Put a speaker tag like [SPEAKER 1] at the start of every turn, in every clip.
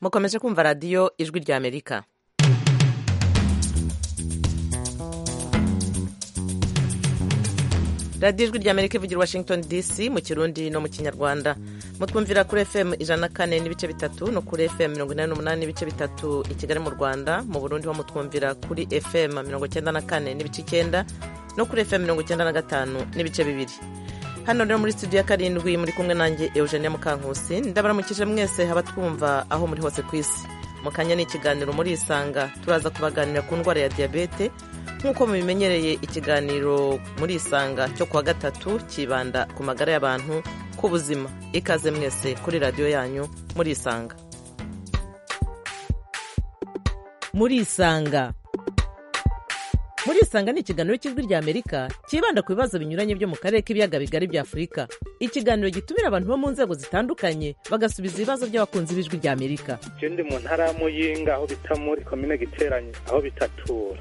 [SPEAKER 1] mukomeje kumva radiyo ijwi ry'amerika radiyo ijwi ry'amerika ivugira i washington dc mu kirundi no mu kinyarwanda mutwumvira kuri fm ijana na kane n'ibice bitatu no kuri fm mirongo inani n'umunani n'ibice bitatu i kigali mu rwanda mu burundi ho mutwumvira kuri fm mirongo icyenda na kane n'ibice icyenda no kuri fm mirongo icyenda na gatanu n'ibice bibiri hano rero muri studio ya karindwi muri kumwe nanjye eugenia mukankusi ndabaramukije mwese abatwumva aho muri hose ku isi mu kanya ni ikiganiro muri isanga turaza kubaganira ku ndwara ya diyabete nk'uko mubimenyereye ikiganiro muri isanga cyo kuwa gatatu kibanda ku magara y'abantu ku buzima ikaze mwese kuri radiyo yanyu muri isanga muri isanga muri isanga ni ikiganiro cy'ijwi ry'amerika cyibanda ku bibazo binyuranye byo mu karere k'ibiyaga bigari bya afurika ikiganiro gitumira abantu bo mu nzego zitandukanye bagasubiza ibibazo by'abakunzi b'ijwi ry'amerika
[SPEAKER 2] icyo ndi mu ntara ya muyinga aho bita muri komine giteranye aho bita tura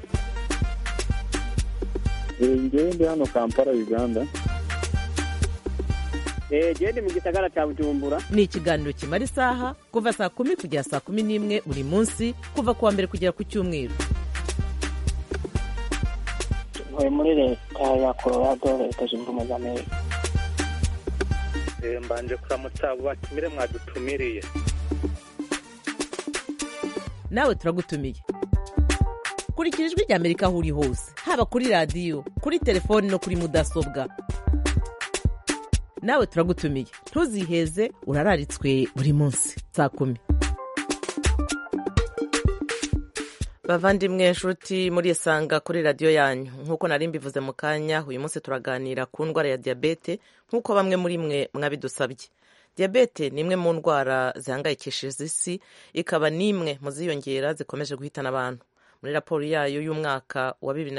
[SPEAKER 3] ngewe ndi hano kampala uganda
[SPEAKER 4] genda mu gisagara cya bujumbura
[SPEAKER 1] ni ikiganiro kimara isaha kuva saa kumi kugera saa kumi n'imwe buri munsi kuva ku wa mbere kugera ku cyumweru
[SPEAKER 5] ntuye muri leta ya colorado leta zunze ubumwe za amerika
[SPEAKER 2] mbanje kuramutsa abo batumire mwadutumiriye
[SPEAKER 1] nawe turagutumiye kurikira ijwi ry'amerika aho uri hose haba kuri radiyo kuri telefoni no kuri mudasobwa nawe turagutumiye ntuziheze urararitswe buri munsi saa kumi bavandimwe nshuti muri isanga kuri radiyo yanyu nk'uko nari mbivuze mu kanya uyu munsi turaganira ku ndwara ya diyabete nk'uko bamwe muri mwe mwabidusabye diyabete ni imwe mu ndwara zihangayikishije isi ikaba n'imwe mu ziyongera zikomeje guhitana abantu muri raporo yayo y'umwaka wa bibiri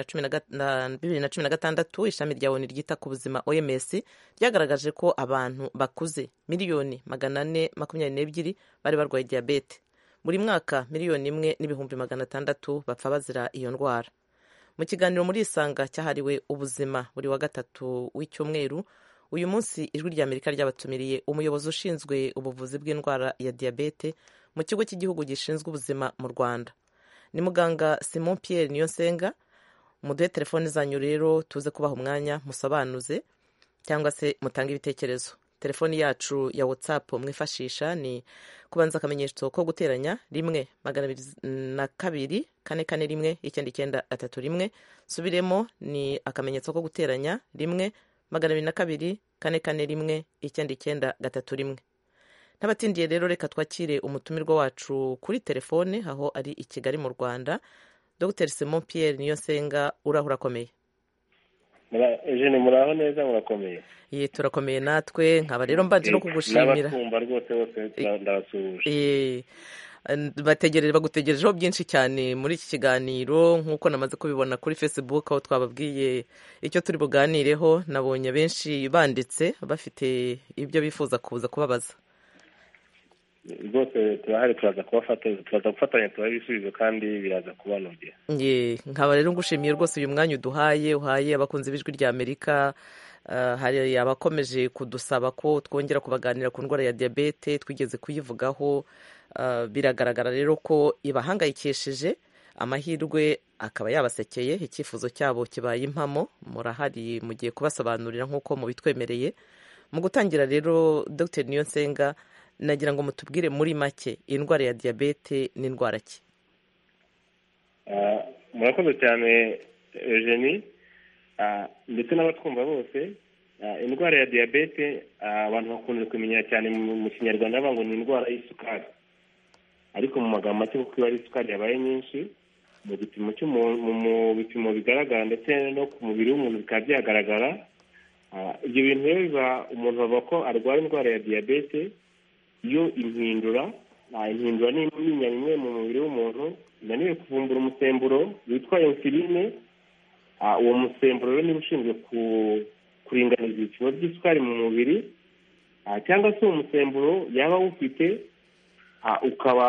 [SPEAKER 1] na cumi na gatandatu ishami rya oni ryita ku buzima oms ryagaragaje ko abantu bakuze miliyoni magana ane makumyabiri n'ebyiri bari barwaye diyabete buri mwaka miliyoni imwe n'ibihumbi magana atandatu bapfa bazira iyo ndwara mu kiganiro muri isanga cyahariwe ubuzima buri wa gatatu w'icyumweru uyu munsi ijwi rya amerika ryabatumiriye umuyobozi ushinzwe ubuvuzi bw'indwara ya diyabete mu kigo cy'igihugu gishinzwe ubuzima mu rwanda ni muganga simon pierre niyonsenga muduhe telefone zanyu rero tuze kubaha umwanya musobanuze cyangwa se mutange ibitekerezo telefoni yacu ya watsapu mwifashisha ni kubanza akamenyetso ko guteranya rimwe magana abiri na kabiri kane kane rimwe icyenda icyenda atatu rimwe subiremo ni akamenyetso ko guteranya rimwe magana abiri na kabiri kane kane rimwe icyenda icyenda gatatu rimwe n'abatindiye rero reka twakire umutumirwa wacu kuri telefone aho ari i kigali mu rwanda dr simon pierre niyonsenga uraho urakomeye
[SPEAKER 6] eugene muraho neza murakomeye
[SPEAKER 1] ye turakomeye natwe nkaba rero mbanje no kugushimira
[SPEAKER 6] n'abakumva rwose bose ndabasuhuje
[SPEAKER 1] bategereje bagutegerejeho byinshi cyane muri iki kiganiro nk'uko namaze kubibona kuri facebook aho twababwiye icyo turi buganireho nabonye benshi banditse bafite ibyo bifuza kuza kubabaza
[SPEAKER 6] rwose turahari turaza turaza gufatanya tubahe ibisubizo kandi biraza kubanogera
[SPEAKER 1] nkaba rero ngushimiye rwose uyu mwanya uduhaye uhaye abakunzi b'ijwi rya amerika hari abakomeje kudusaba ko twongera kubaganira ku ndwara ya diyabete twigeze kuyivugaho biragaragara rero ko ibahangayikishije amahirwe akaba yabasekeye icyifuzo cyabo kibaye impamo murahari mugiye kubasobanurira nk'uko mubitwemereye mu gutangira rero dr niyonsenga nagira ngo mutubwire muri make indwara ya diyabete ni indwara ki
[SPEAKER 6] murakoze cyane eugenie ndetse n'abatwumva bose indwara ya diyabete abantu bakunze kumenyera cyane mu kinyarwanda bavuga ngo ni indwara y'isukari ariko mu magambo make kuko iyo ari isukari yabaye nyinshi mu bipimo mu bipimo bigaragara ndetse no ku mubiri w'umuntu bikaba byagaragara ibyo bintu rero biba umuntu bavuga ko arwara indwara ya diyabete iyo impindura impindura ni imwe imwe mu mubiri w'umuntu inaniwe kuvumbura umusemburo witwa insuline uwo musemburo rero niba ushinzwe kuringaniza ibipimo by'isukari mu mubiri cyangwa se uwo musemburo yaba awufite ukaba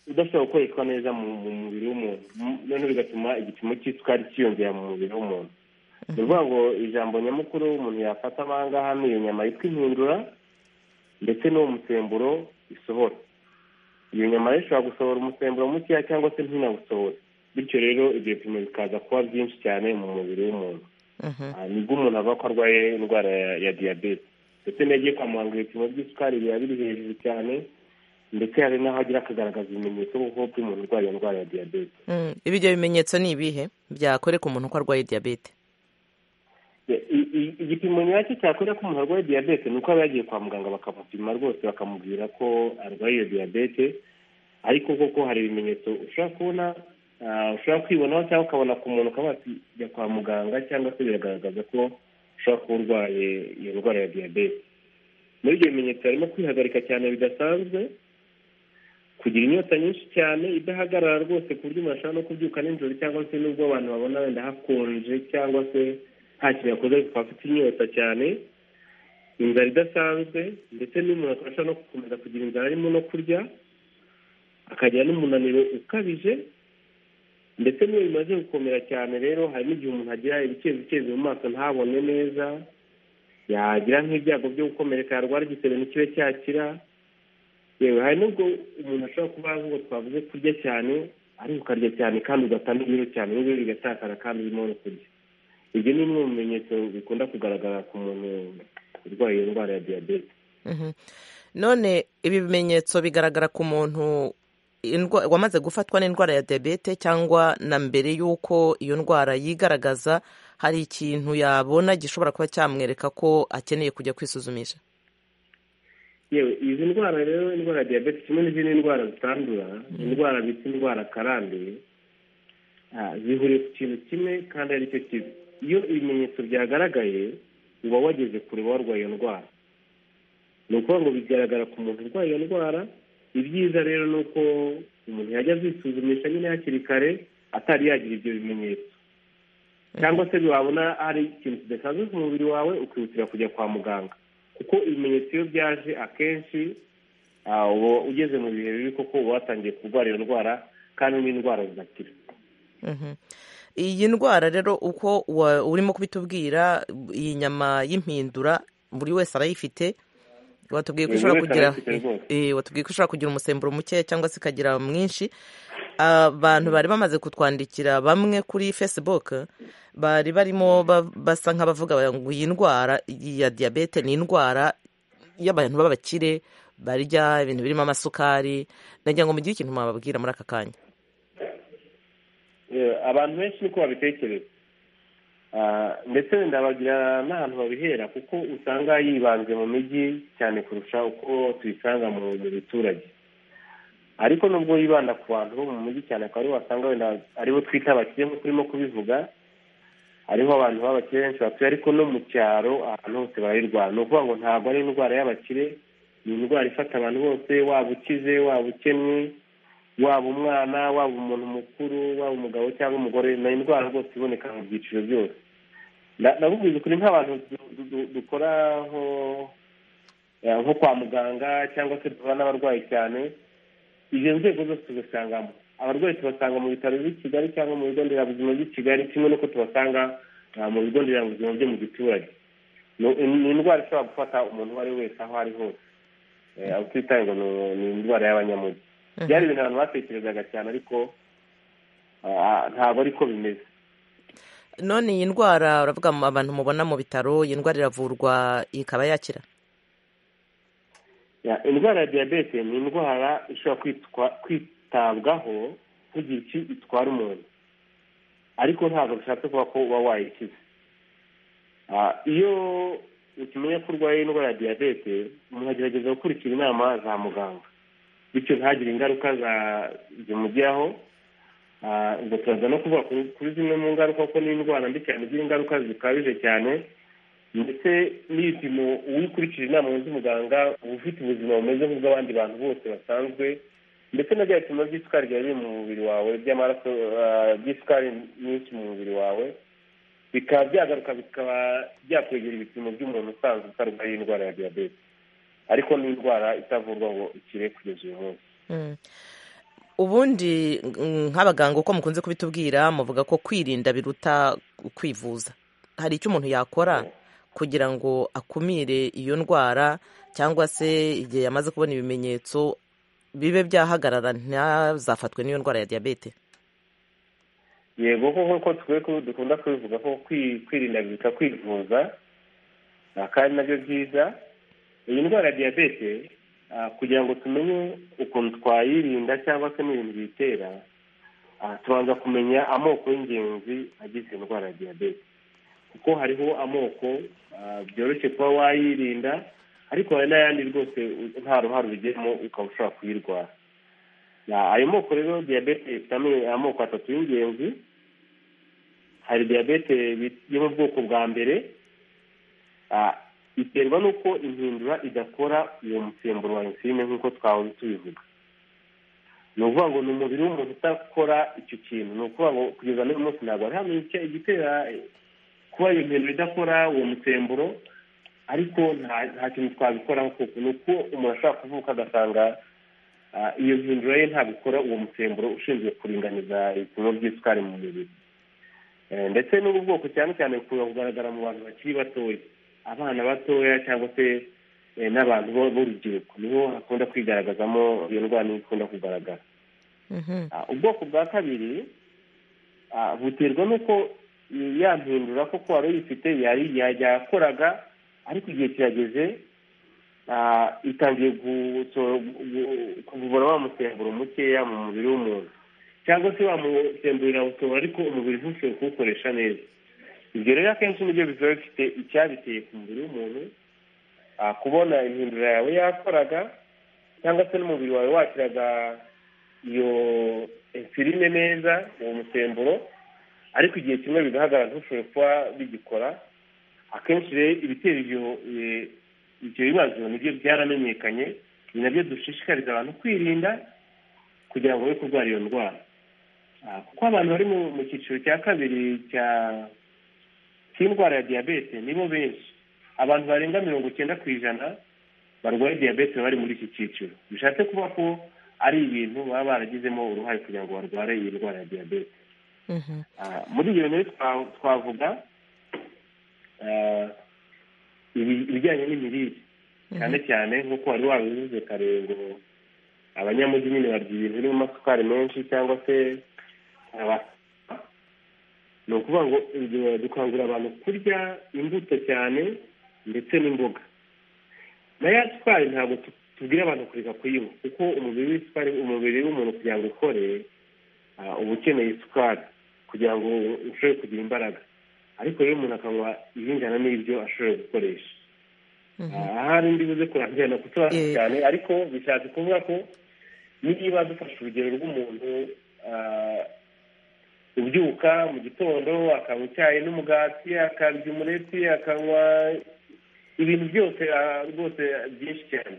[SPEAKER 6] udashobora gukoreshwa neza mu mubiri w'umuntu noneho bigatuma igipimo cy'isukari cyiyongera mu mubiri w'umuntu ni ukuvuga ngo ijambo nyamukuru umuntu yafata ahangaha ni iyo nyama yitwa impindura ndetse n'uwo musemburo isohora iyo nyama rero ishobora gusohora umusemburo mukeya cyangwa se ntinawusohore bityo rero ibyo bipimo bikaza kuba byinshi cyane mu mubiri w'umuntu Ah, nibwo umuntu avuga ko arwaye indwara ya- ya diyabete ndetse n'agiye kwa muganga ibipimo by'isukari biba biri hejuru cyane ndetse hari n'aho agira akagaragaza ibimenyetso kuko by'umuntu urwaye iyo ndwara ya diyabete
[SPEAKER 1] Mm, ibyo bimenyetso ni ibihe byakwereka umuntu ko arwaye diyabete
[SPEAKER 6] I- i- i- igipimo nyacyo cyakwereka ko umuntu arwaye diyabete ni uko aba yagiye kwa muganga bakamupima rwose bakamubwira ko arwaye iyo diyabete ariko koko hari ibimenyetso ushobora kubona ah, ushobora kwibonaho cyangwa ukabona ku muntu ukaba wajya kwa muganga cyangwa se biragaragaza ko ushobora kuba urwaye iyo ndwara ya diyabete muri ibyo bimenyetso harimo kwihagarika cyane bidasanzwe kugira inyota nyinshi cyane idahagarara rwose ku buryo umuntu ashobora no kubyuka nijoro cyangwa se n'ubwo abantu babona wenda hakonje cyangwa se nta kintu yakoze ariko akaba afite inyota cyane inzara idasanzwe ndetse n'umuntu akaba ashobora no gukomeza kugira inzara arimo no kurya akagira n'umunaniro ukabije ndetse n'iyo bimaze gukomera cyane rero hari n'igihe umuntu agira ibicezi bicezi mu maso ntabone neza yagira nk'ibyago byo gukomereka yarwara igisebe ntikibe cyakira yewe hari n'ubwo umuntu ashobora kuba nk'uko twavuze kurya cyane ariko ukarya cyane kandi ugata n'ibiro cyane n'ibiro bigatakara kandi urimo no kurya ibyo ni bimwe mu bimenyetso bikunda kugaragara ku muntu urwaye iyo ndwara ya diyabete
[SPEAKER 1] Mhm. none ibi bimenyetso bigaragara ku muntu indwa- wamaze gufatwa n'indwara ya diyabete cyangwa na mbere y'uko iyo ndwara yigaragaza hari ikintu yabona gishobora kuba cyamwereka ko akeneye kujya kwisuzumisha
[SPEAKER 6] yewe izi ndwara rero indwara ya diyabete kimwe n'izindi ndwara zitandura indwara bita indwara karande ah, zihuriye ku kintu kimwe kandi ari cyo kibi iyo ibimenyetso byagaragaye uba wageze kure warwaye iyo ndwara ni ukuvuga ngo bigaragara ku muntu urwaye iyo ndwara ibyiza rero ni uko umuntu yajya azisuzumisha nyine hakiri kare atari yagira ibyo bimenyetso cyangwa se wabona hari ikintu kidasanzwe ku mubiri wawe ukihutira kujya kwa muganga kuko ibimenyetso iyo byaje akenshi ah, uba ugeze mu bihe bibi kuko uba watangiye kurwara iyo ndwara kandi n'indwara zidakira
[SPEAKER 1] Mhm. iyi ndwara rero uko wa- urimo kubitubwira iyi nyama y'impindura buri wese arayifite watubwiye ko
[SPEAKER 6] Buri
[SPEAKER 1] ishobora
[SPEAKER 6] wese
[SPEAKER 1] kugira
[SPEAKER 6] arayifite rwose.
[SPEAKER 1] eh, watubwiye ko ishobora kugira umusemburo mukeya cyangwa se ikagira mwinshi abantu bari bamaze kutwandikira bamwe kuri facebook bari barimo ba- basa nk'abavuga ngo iyi ndwara ya diyabete ni indwara y'abantu b'abakire barya ibintu birimo amasukari nagira ngo mugire ikintu mwababwira muri aka kanya
[SPEAKER 6] Eh, abantu benshi niko babitekereza Ah, ndetse ndabagira n'ahantu babihera kuko usanga yibanze mu mijyi cyane kurusha uko tuyisanga mu mu biturage ariko nubwo yibanda ku bantu bo mu mujyi cyane akaba aribo wasanga wenda aribo twita abakire nk'uko urimo kubivuga hariho abantu b'abakire benshi batuye ariko no mu cyaro ahantu hose barayirwara ni ukuvuga ngo ntabwo ari indwara y'abakire ni indwara ifata abantu bose waba ukize waba ukennye waba umwana waba umuntu mukuru waba umugabo cyangwa umugore ni indwara rwose iboneka mu byiciro byose Na- nakubwiza ukuri nk'abantu du- du- du- dukora nko- eh, nko kwa muganga cyangwa se duhura n'abarwayi cyane izo nzego zose tuzisangamo abarwayi tubasanga mu bitaro by'i kigali cyangwa mu bigo nderabuzima by'i kigali kimwe n'uko tubasanga ah, mu bigo nderabuzima byo mu giturage Ni- ni indwara ishobora gufata umuntu uwo ari we wese aho ari hose Eh, aho twitaye ngo ni- ni indwara y'abanyamujyi byari ibintu abantu batekerezaga cyane ariko ah, ntabwo ariko bimeze
[SPEAKER 1] none iyi ndwara uravuga mu- abantu mubona mu bitaro iyi ndwara iravurwa ikaba yakira
[SPEAKER 6] Ya, indwara ya diyabete ni indwara ishobora kwitwa kwitabwaho nk'igihe iki- itwara umuntu ariko ntabwo bishatse kuba ko uba wayikiza Ah, iyo ukimenya ko urwaye indwara ya diyabete umuntu agerageza gukurikira inama za muganga bityo ntagire ingaruka za- zimugeraho Ah, ubwo turaza no kuvuga kuri- kuri zimwe mu ngaruka kuko ni indwara mbi cyane igira ingaruka zikabije cyane ndetse n'ibipimo uwikurikije inama z'umuganga uba ufite ubuzima bumeze nk'ubw'abandi bantu bose basanzwe ndetse na bya bipimo by'isukari biba biri mu mubiri wawe by'amaraso ah, by'isukari nyinshi mu mubiri wawe bikaba byagaruka bikaba byakwegera ibipimo by'umuntu usanzwe utarwaye indwara ya diyabete ariko ni indwara itavurwa ngo ikire kugeza uyu munsi
[SPEAKER 1] Mm. ubundi mm, nk'abaganga uko mukunze kubitubwira muvuga ko kwirinda biruta kwivuza hari icyo umuntu yakora kugira ngo akumire iyo ndwara cyangwa se igihe yamaze kubona ibimenyetso bibe byahagarara ntihazafatwe n'iyo ndwara ya diyabete
[SPEAKER 6] yego nk'uko dukunda kubivuga ko kwirinda biruta kwivuza kandi nabyo byiza iyi ndwara ya diyabete kugira ngo tumenye ukuntu twayirinda cyangwa se n'ibintu biyitera tubanza kumenya amoko y'ingenzi agize indwara ya diyabete kuko hariho amoko byoroshye kuba wayirinda ariko hari n'ayandi rwose nta ruhare ubigiramo ukaba ushobora kuyirwara ayo moko rero diyabete ifitemo amoko atatu y'ingenzi hari diyabete yo mu bwoko bwa mbere biterwa n'uko impindura idakora uwo musemburo wa insuline nk'uko twahora tubivuga ni ukuvuga ngo ni umubiri w'umuntu udakora icyo kintu ni ukuvuga ngo kugeza n'uyu munsi ntabwo hari hano igitera kuba iyo mpindura idakora uwo musemburo ariko nta kintu twabikoraho kuko ni uko umuntu ashobora kuvuka agasanga iyo mpindura ye ntabwo ikora uwo musemburo ushinzwe kuringaniza ibipimo by'isukari mu mubiri ndetse n'ubu bwoko cyane cyane bukunda kugaragara mu bantu bakiri batoya abana batoya cyangwa se n'abantu b'urubyiruko niho hakunda kwigaragazamo iyo ndwara ikunda kugaragara ubwoko bwa kabiri buterwa n'uko yampindura koko wari uyifite yakoraga ariko igihe kirageze itangiye kuvura wa musemburo mukeya mu mubiri w'umuntu cyangwa se wamusemburira awutora ariko umubiri ntushobore kuwukoresha neza ibyo rero akenshi nibyo biba bifite icyabiteye ku mubiri w'umuntu kubona impindura yawe yakoraga cyangwa se n'umubiri wawe wakiraga iyo insuline neza uwo musemburo ariko igihe kimwe bigaragara ntushobore kuba bigikora akenshi rero ibitera ibyo bibazo nibyo byaramenyekanye ni nabyo dushishikariza abantu kwirinda kugira ngo be kurwara iyo ndwara kuko abantu bari mu cyiciro cya kabiri cya cy'indwara ya diyabete nibo benshi abantu barenga mirongo icyenda ku ijana barwaye diyabete bari muri iki cyiciro bishatse kuba ko ari ibintu baba baragizemo uruhare kugira ngo barware iyi ndwara ya diyabete muri ibyo bintu twavuga ibijyanye n'imirire cyane cyane nk'uko wari wabivuze kare ngo abanyamujyi nyine barya ibintu birimo amasukari menshi cyangwa se ni ukuvuga ngo dukangurira abantu kurya imbuto cyane ndetse n'imboga na ya sukari ntabwo tubwira abantu kureka kuyinywa kuko umubiri w'isukari umubiri w'umuntu kugira ngo ukore uba ukeneye isukari kugira ngo ushobore kugira imbaraga ariko rero umuntu akanywa ibingana n'ibyo ashoboye gukoresha ahari ndi buze kurangira no kutubaza cyane ariko bishatse kuvuga ko niba dufashe urugero rw'umuntu ubyuka mu gitondo akanywa icyayi n'umugati akarya umureti akanywa ibintu byose rwose byinshi cyane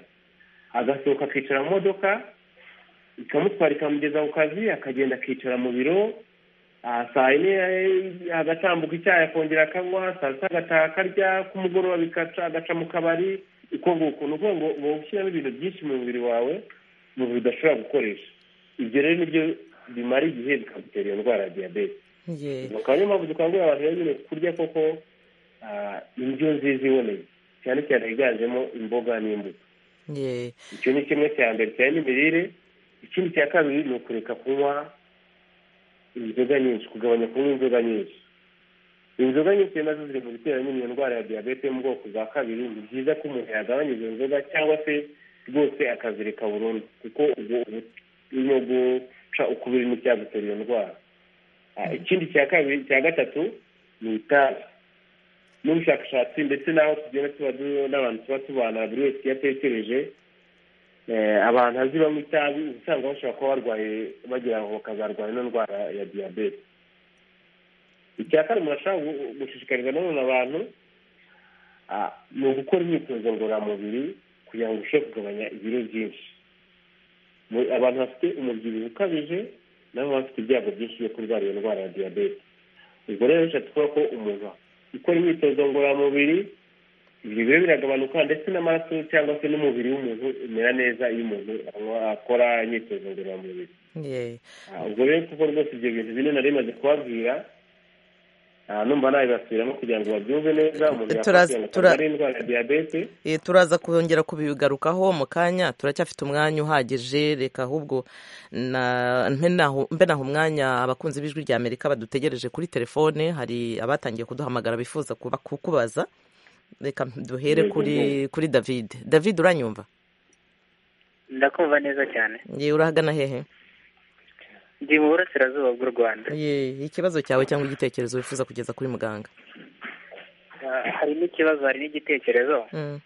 [SPEAKER 6] agasohoka akicara mu modoka ikamutwara ikamugeza ku kazi akagenda akicara mu biro saa yine agatambuka icyayi akongera akanywa saa sita agataha akarya ku mugoroba bikaca agaca mu kabari uko nguko ni ukuvuga ngo uba ushyiramo ibintu byinshi mu mubiri wawe umubiri udashobora gukoresha ibyo rero nibyo bimara igihe bikagutera iyo ndwara ya diyabete bakaba niyo mpamvu dukangurira abantu rero nyine kurya koko indyo nziza iboneye cyane cyane yiganjemo imboga n'imbuto icyo ni kimwe cya mbere cyane n'imirire ikindi cya kabiri ni ukureka kunywa inzoga nyinshi kugabanya kunywa inzoga nyinshi inzoga nyinshi nazo ziri mu bitera nyine iyo ndwara ya diyabete yo mu bwoko bwa kabiri ni byiza ko umuntu yagabanya izo nzoga cyangwa se rwose akazireka burundu kuko ubwo ubu ukubiri n'icyagutera iyo ndwara ikindi cya kabiri cya gatatu ni itabi n'ubushakashatsi ndetse n'aho tugenda tuba n'abantu tuba tubana buri wese iyo atekereje abantu azi banywa itabi uba usanga bashobora kuba barwaye bagira ngo bakazarwara ino ndwara ya diyabete icya kane umuntu ashobora gushishikariza nanone abantu ni ugukora imyitozo ngororamubiri kugira ngo urusheho kugabanya ibiro byinshi abantu bafite umubyibuho ukabije nabo baba bafite ibyago byinshi byo kurwara iyo ndwara ya diyabete ubwo rero bishatse kuvuga ko umuntu ukora imyitozo ngororamubiri ibyo biro biragabanuka ndetse n'amaraso cyangwa se n'umubiri w'umuntu umera neza iyo umuntu akora imyitozo ngororamubiri ubwo rero kuko rwose ibyo bintu bine nari bimaze kubabwira Ah, numva nabibasubiramo kugira ngo babyumve neza umuntu
[SPEAKER 1] Turaza-
[SPEAKER 6] yakubwira ngo
[SPEAKER 1] tura-
[SPEAKER 6] ntabwo ari indwara ya diyabete
[SPEAKER 1] Eh, turaza kongera kubigarukaho mu kanya turacyafite umwanya uhagije reka ahubwo na- mpe naho- mbe naho umwanya abakunzi b'ijwi rya amerika badutegereje kuri telefone hari abatangiye kuduhamagara bifuza kuba- kukubaza reka duhere
[SPEAKER 6] Yego,
[SPEAKER 1] kuri kuri david david uranyumva
[SPEAKER 5] ndakumva neza cyane
[SPEAKER 1] ye urahagana hehe
[SPEAKER 5] ndi mu burasirazuba bw'u rwanda
[SPEAKER 1] ye ikibazo cyawe cyangwa igitekerezo wifuza kugeza kuri muganga
[SPEAKER 5] Ah, hari n'ikibazo hari n'igitekerezo
[SPEAKER 1] Mm,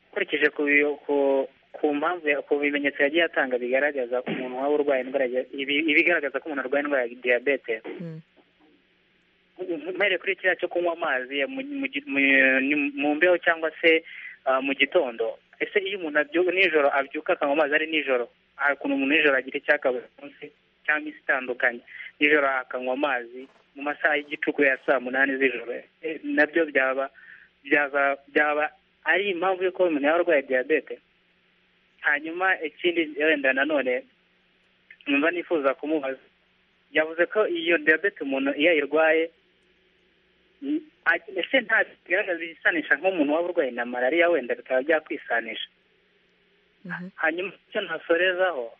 [SPEAKER 5] nkurikije ku bi- ku- ku mpamvu ya- ku bimenyetso yagiye atanga bigaragaza ko umuntu waba urwaye indwara ya- ibi- ibigaragaza ko umuntu arwaye indwara ya diyabete
[SPEAKER 1] mm.
[SPEAKER 5] mpere kuri kiriya cyo kunywa amazi ya mu- mu gi- mu- ni- mu mbeho cyangwa se ah, mu gitondo ese iyo umuntu abyu- nijoro abyuka akanywa amazi ari nijoro hari ukuntu umuntu nijoro agira icyaka buri munsi cyangwa isi itandukanye nijoro akanywa amazi mu masaha y'igicuku ya saa munani z'ijoro Eh, nabyo byaba byaba byaba ari impamvu y'uko umuntu yaba arwaye diyabete hanyuma ikindi wenda nanone numva nifuza kumubaza yavuze ko iyo diyabete umuntu iyo ayirwaye mm, a- ese nta bigaragaza ibisanisha nk'umuntu waba urwaye na malariya wenda bikaba byakwisanisha
[SPEAKER 1] Mhm.
[SPEAKER 5] hanyuma icyo nasorezaho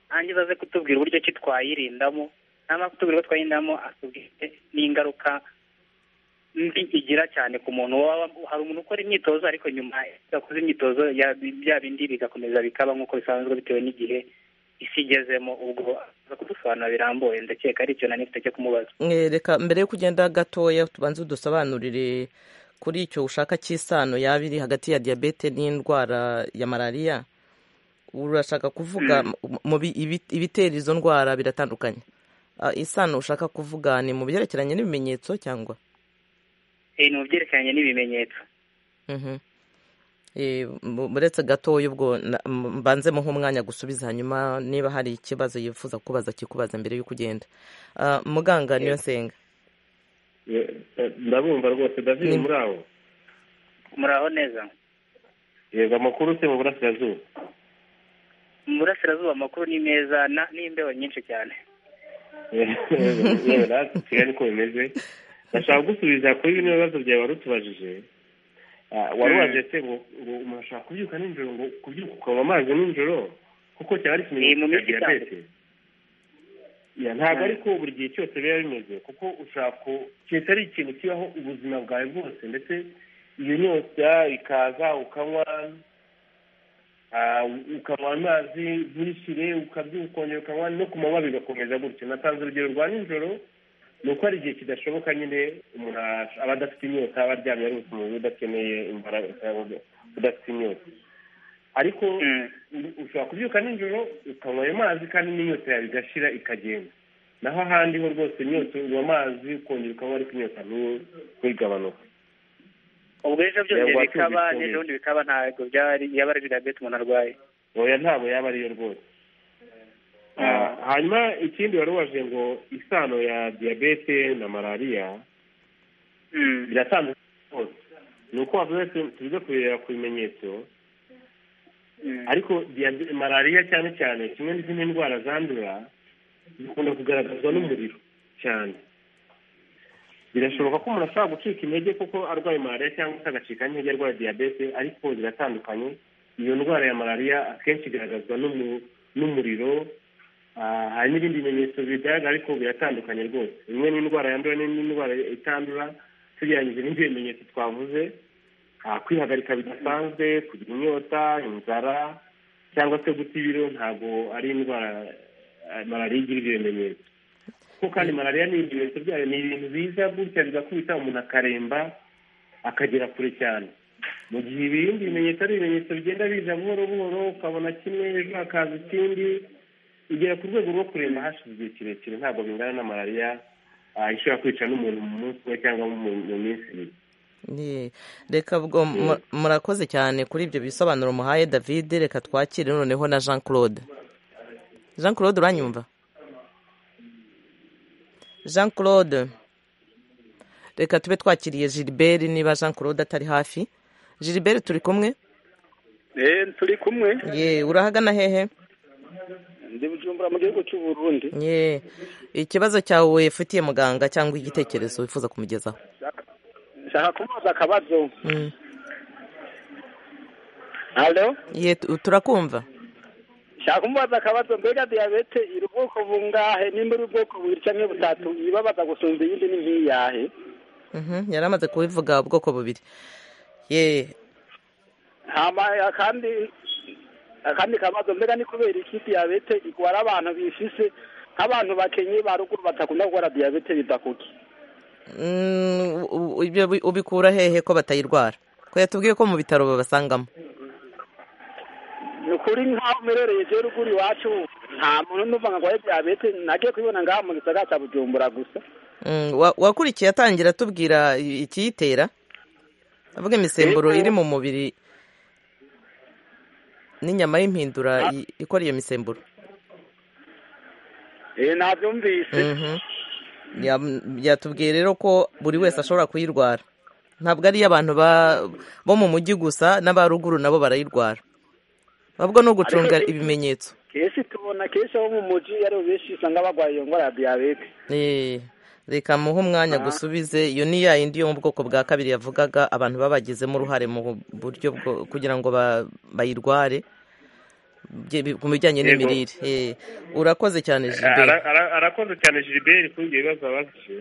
[SPEAKER 5] nanjye aze kutubwira uburyo ki twayirindamo namara kutubwira uko twayirindamo atubwire n'ingaruka mbi igira cyane ku muntu waba hari umuntu ukora imyitozo ariko nyuma yakoze imyitozo ya- bya bindi bigakomeza bikaba nk'uko bisanzwe bitewe n'igihe isi igezemo ubwo aza kudusobanura birambuye ndakeka ari icyo nari mfite cyo kumubaza
[SPEAKER 1] Eh, reka mbere yo kugenda gatoya tubanze udusobanurire kuri icyo ushaka cy'isano yaba iri hagati ya diyabete n'indwara ya malariya urashaka kuvuga mu- mu bi- ibi- ibitera izo ndwara biratandukanye Ah, isano ushaka kuvuga ni mu byerekeranye n'ibimenyetso cyangwa
[SPEAKER 5] Eh, ni mu byerekeranye n'ibimenyetso
[SPEAKER 1] Mhm. Eh, mu- uretse gatoya ubwo na- m- mbanzemo nk'umwanya gusubiza hanyuma niba hari ikibazo yifuza kubaza kikubaza mbere y'uko ugenda Ah, muganga niyo nsenga
[SPEAKER 6] Ye- eh, ndabumva rwose david
[SPEAKER 1] Ni-
[SPEAKER 6] muri aho
[SPEAKER 5] muraho neza
[SPEAKER 6] yego amakuru se mu burasirazuba
[SPEAKER 5] mu burasirazuba amakuru ni meza na- n'imbeho nyinshi cyane
[SPEAKER 6] yewe natwe kigali uko bimeze ndashaka gusubiza kuri bino bibazo byawe wari utubajije Ah, wari waje se ngo ngo umuntu ashobora kubyuka nijoro ngo kubyuka ukanywa amazi nijoro kuko cyaba ari
[SPEAKER 5] Ni mu
[SPEAKER 6] ikimenyetso cya
[SPEAKER 5] minsi
[SPEAKER 6] diyabete Ya, ntabwo
[SPEAKER 5] Mm.
[SPEAKER 6] ariko buri gihe cyose biba bimeze kuko ushobora ku keretse ari ikintu kibaho ubuzima bwawe bwose ndetse iyo nyota ikaza ukanywa ah, ukanywa amazi ntishire ukabyuka ukongera ukanywa no ku manywa bigakomeza gutyo natanze urugero rwa nijoro ni uko hari igihe kidashoboka nyine umuntu ash- aba adafite inyota aba aryamye ari umubiri udakeneye imbaraga cyangwa udafite inyota ariko
[SPEAKER 5] Mm.
[SPEAKER 6] u- ushobora kubyuka nijoro ukanywa ayo mazi kandi n'inyota yawe igashira ikagenda naho ahandi ho rwose inyota unywa amazi ukongera ukanywa ariko inyota ntu- ntigabanuke
[SPEAKER 5] ubwo ejo byose
[SPEAKER 6] Yego,
[SPEAKER 5] bikaba
[SPEAKER 6] wacyumvise neza.
[SPEAKER 5] n'ejo bundi bikaba ntabwo byari yaba ari diyabete umuntu arwaye
[SPEAKER 6] oya ntabwo yaba ariyo rwose Ah, hanyuma ikindi wari waje ngo isano ya diyabete na malariya
[SPEAKER 5] Mm.
[SPEAKER 6] biratandukanye rwose ni uko wavuze tuze kurebera ku bimenyetso
[SPEAKER 5] Mm.
[SPEAKER 6] ariko diyabe- malariya cyane cyane kimwe n'izindi ndwara zandura zikunda kugaragazwa n'umuriro cyane birashoboka ko umuntu ashobora gucika intege kuko arwaye malariya cyangwa se agacika n'intege arwaye diyabete ariko ziratandukanye iyo ndwara ya malariya akenshi igaragazwa n'umu- n'umuriro ah, hari n'ibindi bimenyetso bigaragara ariko biratandukanye rwose imwe n'indwara yandura n'indi ndwara itandura tugereranyije n'ibyo bimenyetso twavuze ah, kwihagarika bidasanzwe kugira inyota inzara cyangwa se guta ibiro ntabwo ari indwara ah, malariya igira ibyo bimenyetso kuko kandi malariya ni ibimenyetso byayo ni ibintu biza gutya bigakubita umuntu akaremba akagera kure cyane mu gihe ibindi bimenyetso ari ibimenyetso bigenda biza buhoro buhoro ukabona kimwe ejo hakaza ikindi igera ku rwego rwo kuremba hashize igihe kirekire ntabwo bingana na malariya ah, ishobora kwica n'umuntu mu munsi umwe cyangwa mu mu minsi ibiri
[SPEAKER 1] Ni- reka ubwo mu- murakoze cyane kuri ibyo bisobanuro muhaye david reka twakire noneho na jean claude jean claude uranyumva jean claude reka tube twakiriye gilbert niba jean claude atari hafi gilbert turi kumwe
[SPEAKER 2] turi kumwe
[SPEAKER 1] ye urahagana hehe
[SPEAKER 3] ndi bujumbura mu gihugu cy'u Burundi
[SPEAKER 1] ye ikibazo cyawe wifitiye muganga cyangwa igitekerezo wifuza kumugezaho
[SPEAKER 3] nshaka kumubaza akabazo
[SPEAKER 1] Mm.
[SPEAKER 3] halo
[SPEAKER 1] ye tu- turakumva
[SPEAKER 3] nshaka kumubaza akabazo mbega diyabete iri ubwoko bungahe nimba iri ubwoko bubiri cyangwa butatu ibabaza gusumba iyindi ni nk'iyahe
[SPEAKER 1] Mhm, yari amaze kubivuga ubwoko bubiri ye
[SPEAKER 3] hama akandi akandi kabazo mbega ni kubera iki diyabete igwara abantu bifise nk'abantu bakenye ba ruguru batakunda kurwara diyabete bidakuki
[SPEAKER 1] Mm, u- u- ibyo bi- ubikura hehe ko batayirwara ko yatubwiye ko mu bitaro babasangamo
[SPEAKER 3] ni ukuri nk'aho merereye je ruguru iwacu nta muntu numva ngo arwaye diyabete nagiye kubibona ngaha mu gisagara cya bujumbura gusa
[SPEAKER 1] Mm, wa- wakurikiye atangira atubwira i- ikiyitera avuga imisemburo iri mu mubiri n'inyama y'impindura i- ikora iyo misemburo
[SPEAKER 3] eh nabyumvise
[SPEAKER 1] Mhm. Yam- yatubwiye rero ko buri wese ashobora kuyirwara ntabwo ari abantu ba- bo mu mujyi gusa n'aba ruguru nabo barayirwara ahubwo ni ugucunga ibimenyetso
[SPEAKER 3] kenshi tubona kenshi abo mu muji ari bo benshi usanga barwaye iyo ndwara ya diyabete
[SPEAKER 1] Eh, reka muhe umwanya gusubize iyo ni ya yindi yo mu bwoko bwa kabiri yavugaga abantu babagizemo uruhare mu buryo bwo kugira ngo ba- bayirware bye- bi- ku bijyanye
[SPEAKER 6] Yego.
[SPEAKER 1] n'imirire Eh, urakoze cyane
[SPEAKER 6] Ara-
[SPEAKER 1] Gilbert
[SPEAKER 6] ara- arakoze cyane gilbert kuri ibyo bibazo yabajije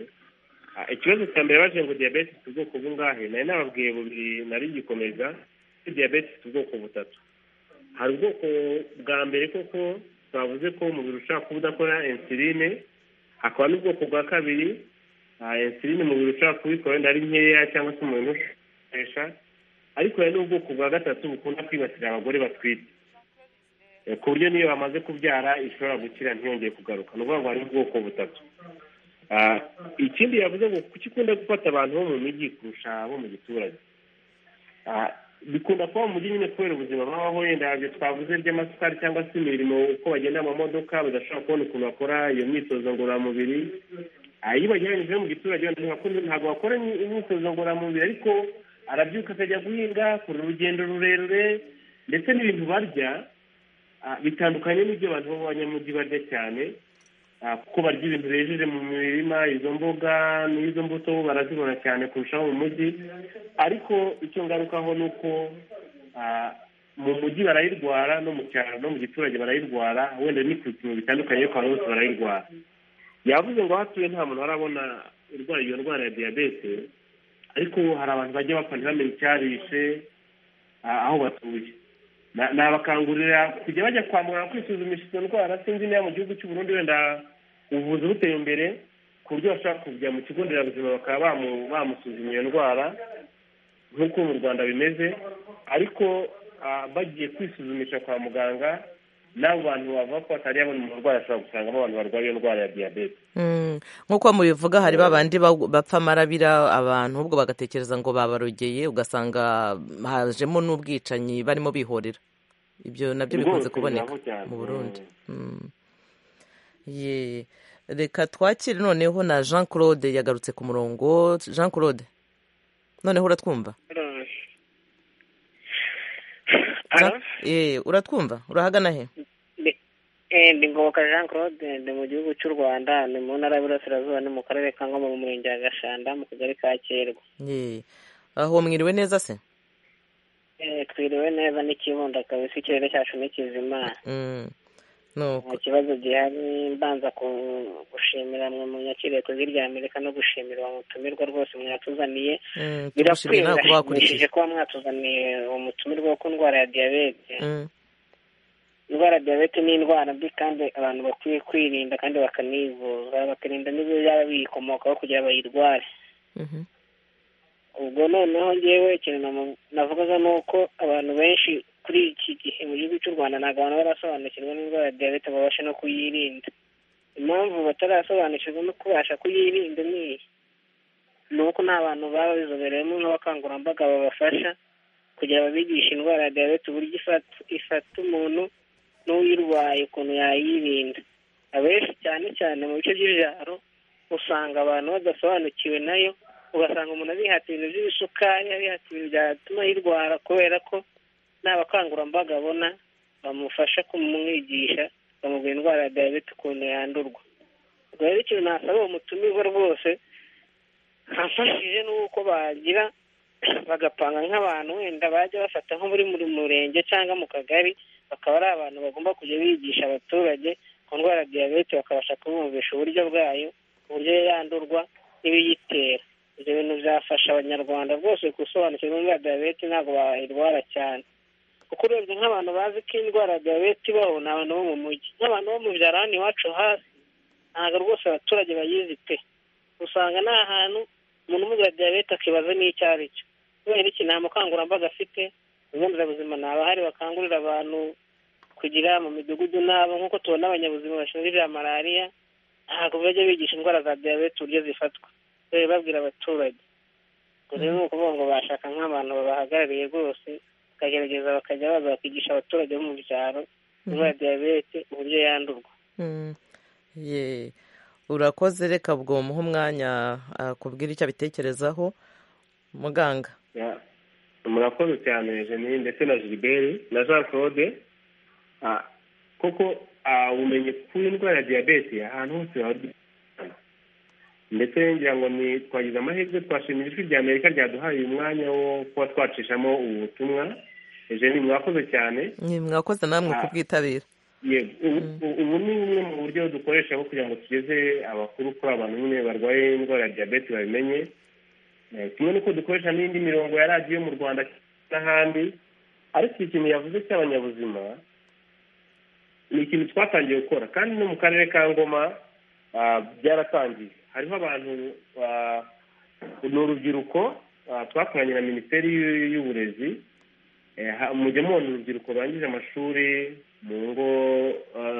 [SPEAKER 6] Ah, ikibazo cya mbere yabajije ngo diyabete ifite ubwoko bungahe nari nababwiye bubiri nari ngikomeza ko diyabete ifite ubwoko butatu hari ubwoko bwa mbere koko twavuze ko umubiri ushobora kuba udakora insuline hakaba n'ubwoko bwa kabiri ah, insuline umubiri ushobora kubikora wenda ari nkeya cyangwa se umuntu ukoresha ariko hari n'ubwoko bwa gatatu bukunda kwibasira abagore batwite Eh, ku buryo niyo bamaze kubyara ishobora gukira ntiyongeye kugaruka ni ukuvuga ngo hari ubwoko butatu Ah, ikindi yavuze ngo kuki ikunda gufata abantu bo mu mijyi kurusha abo mu giturage Ah, bikunda kuba mu mujyi nyine kubera ubuzima babaho wenda ibyo twavuze by'amasukari cyangwa se imirimo uko bagenda mu mamodoka badashobora kubona ukuntu bakora iyo myitozo ngororamubiri Ah, iyo bagereranyije no mu giturage wenda ntibakunda- ntabwo bakora imyi- imyitozo ngororamubiri ariko arabyuka akajya guhinga kura urugendo rurerure ndetse n'ibintu barya Ah, bitandukanye n'ibyo abantu b'abanyamujyi barya cyane ah, kuko barya ibintu bejeje mu mirima izo mboga n'izo mbuto barazibona cyane kurushaho mu mujyi ariko icyo ngarukaho ni uko ah, mu mujyi barayirwara no mu cyaro no mu giturage barayirwara wenda ni ku bipimo bitandukanye ariko abantu bose barayirwara yavuze ngo aho atuye nta muntu arabona urwaye iyo ndwara ya diyabete ariko hari abantu bajya bapfa ntibamenye icyabishe ah, aho batuye Na- nabakangurira kujya bajya kwa muganga kwisuzumisha izo ndwara sinzi niba mu gihugu cy'u Burundi wenda ubuvuzi buteye imbere ku buryo bashobora kujya mu kigo nderabuzima bakaba bamu- bamusuzuma iyo ndwara nk'uko mu rwanda bimeze ariko ah, bagiye kwisuzumisha kwa muganga n'abo bantu bavuga ko batari babona umurwayi ashobora gusangamo abantu barwaye iyo ndwara ya diyabete
[SPEAKER 1] Mm, nk'uko mubivuga hari babandi ba- bapfa amarabira abantu ahubwo bagatekereza ngo babarogeye ugasanga hajemo n'ubwicanyi barimo bihorera ibyo nabyo bikunze
[SPEAKER 6] Rwose
[SPEAKER 1] kuboneka
[SPEAKER 6] bibaho cyane.
[SPEAKER 1] mu burundi Mm. Ye, reka twakire noneho na jean claude yagarutse ku murongo jean claude noneho uratwumva Jean- Eh, uratwumva urahagana he
[SPEAKER 4] ndi ngoboka jean claude ndi mu gihugu cy'u rwanda ni mu ntara y'uburasirazuba ni mu karere ka ngoma mu murenge wa gashanda mu kagari ka kirwa
[SPEAKER 1] Ye, aho mwiriwe neza se
[SPEAKER 4] Eh, twiriwe neza n'ikibunda kabisa ikirere cyacu ni kizima
[SPEAKER 1] Mm. nuko
[SPEAKER 4] nta kibazo gihari mbanza ku- gushimira mwe munyakiriye kuzirya rya amerika no gushimira uwo mutumirwa rwose mwatuzaniye
[SPEAKER 1] Mm,
[SPEAKER 4] birakwiye
[SPEAKER 1] tugushimiye nawe kuba wakurikije
[SPEAKER 4] birashimishije kuba mwatuzaniye uwo mutumirwa wo ku ndwara ya diyabete
[SPEAKER 1] Mm,
[SPEAKER 4] indwara ya diyabete ni indwara mbi kandi abantu bakwiye kwirinda kandi bakanivuza bakirinda n'ibyo byaba biyikomokaho kugira ngo bayirware
[SPEAKER 1] mhm.
[SPEAKER 4] ubwo noneho ngewe ikintu namu- navugaga ni uko abantu benshi kuri iki gihe mu gihugu cy'u rwanda ntabwo abantu barasobanukirwa n'indwara ya diyabete ngo babashe no kuyirinda impamvu batarasobanukirwa no kubasha kuyirinda ni iyi ni uko nta bantu baba bizobereyemo nk'abakangurambaga babafasha kugira ngo babigishe indwara ya diyabete uburyo ifata ifata umuntu n'uyirwaye ukuntu yayirinda abenshi cyane cyane mu bice by'ibyaro usanga abantu badasobanukiwe nayo ugasanga umuntu abihata ibintu by'ibisukari abihata ibintu byatuma yirwara kubera ko nta bakangurambaga abona bamufasha kumwigisha bakamubwira indwara ya diyabete ukuntu yandurwa ubwo rero ikintu nasaba uwo mutumirwa rwose amfashije n'uko bagira bagapanga nk'abantu wenda bajya bafata nko muri buri murenge cyangwa mu kagari bakaba ari abantu bagomba kujya bigisha abaturage ku ndwara ya diyabete bakabasha kubumvisha uburyo bwayo uburyo yandurwa n'ibiyitera ibyo bintu byafasha abanyarwanda rwose gusobanukirwa indwara diyabete ntabwo bayirwara cyane kuko urebye nk'abantu bazi ko indwara ya diyabete ibaho ni abantu bo mu mujyi nk'abantu bo mu byaro hano iwacu hasi ntabwo rwose abaturage bayizi pe usanga ni ahantu umuntu umugira diyabete akibaza n'icyo ari cyo kubera iki nta mukangurambaga afite ibigo nderabuzima ni abahari bakangurira abantu kugira mu midugudu n'abo nk'uko tubona abanyabuzima bashinzwe ibya malariya ntabwo bajya bigisha indwara za diyabete uburyo zifatwa rero babwira abaturage rero ni ukuvuga ngo bashaka nk'abantu babahagarariye rwose bakagerageza bakajya baza bakigisha abaturage bo mu byaro indwara ya diyabete uburyo yandurwa
[SPEAKER 1] urakoze reka bwo muha umwanya akubwira icyo abitekerezaho muganga
[SPEAKER 6] murakoze cyane jeni ndetse na gilbert na jean claude koko ubumenyi ku ndwara ya diyabete ahantu hose waba ndetse ngira ngo ni twagize amahirwe twashimira ijwi rya amerika ryaduhaye uyu mwanya wo kuba twacishamo ubu butumwa jeni mwakoze cyane
[SPEAKER 1] mwakoze namwe kubwitabira
[SPEAKER 6] ubu ni bumwe mu buryo dukoresha aho kugira ngo tugeze abakuru kuri abantu nyine barwaye indwara ya diyabete babimenye kimwe n'uko dukoresha n'indi mirongo ya radiyo mu rwanda n'ahandi ariko ikintu yavuze cy'abanyabuzima ni ikintu twatangiye gukora kandi no mu karere ka ngoma byaratangiye hariho abantu ni urubyiruko twakoranye na minisiteri y'uburezi mujya mubona urubyiruko rurangije amashuri mu ngo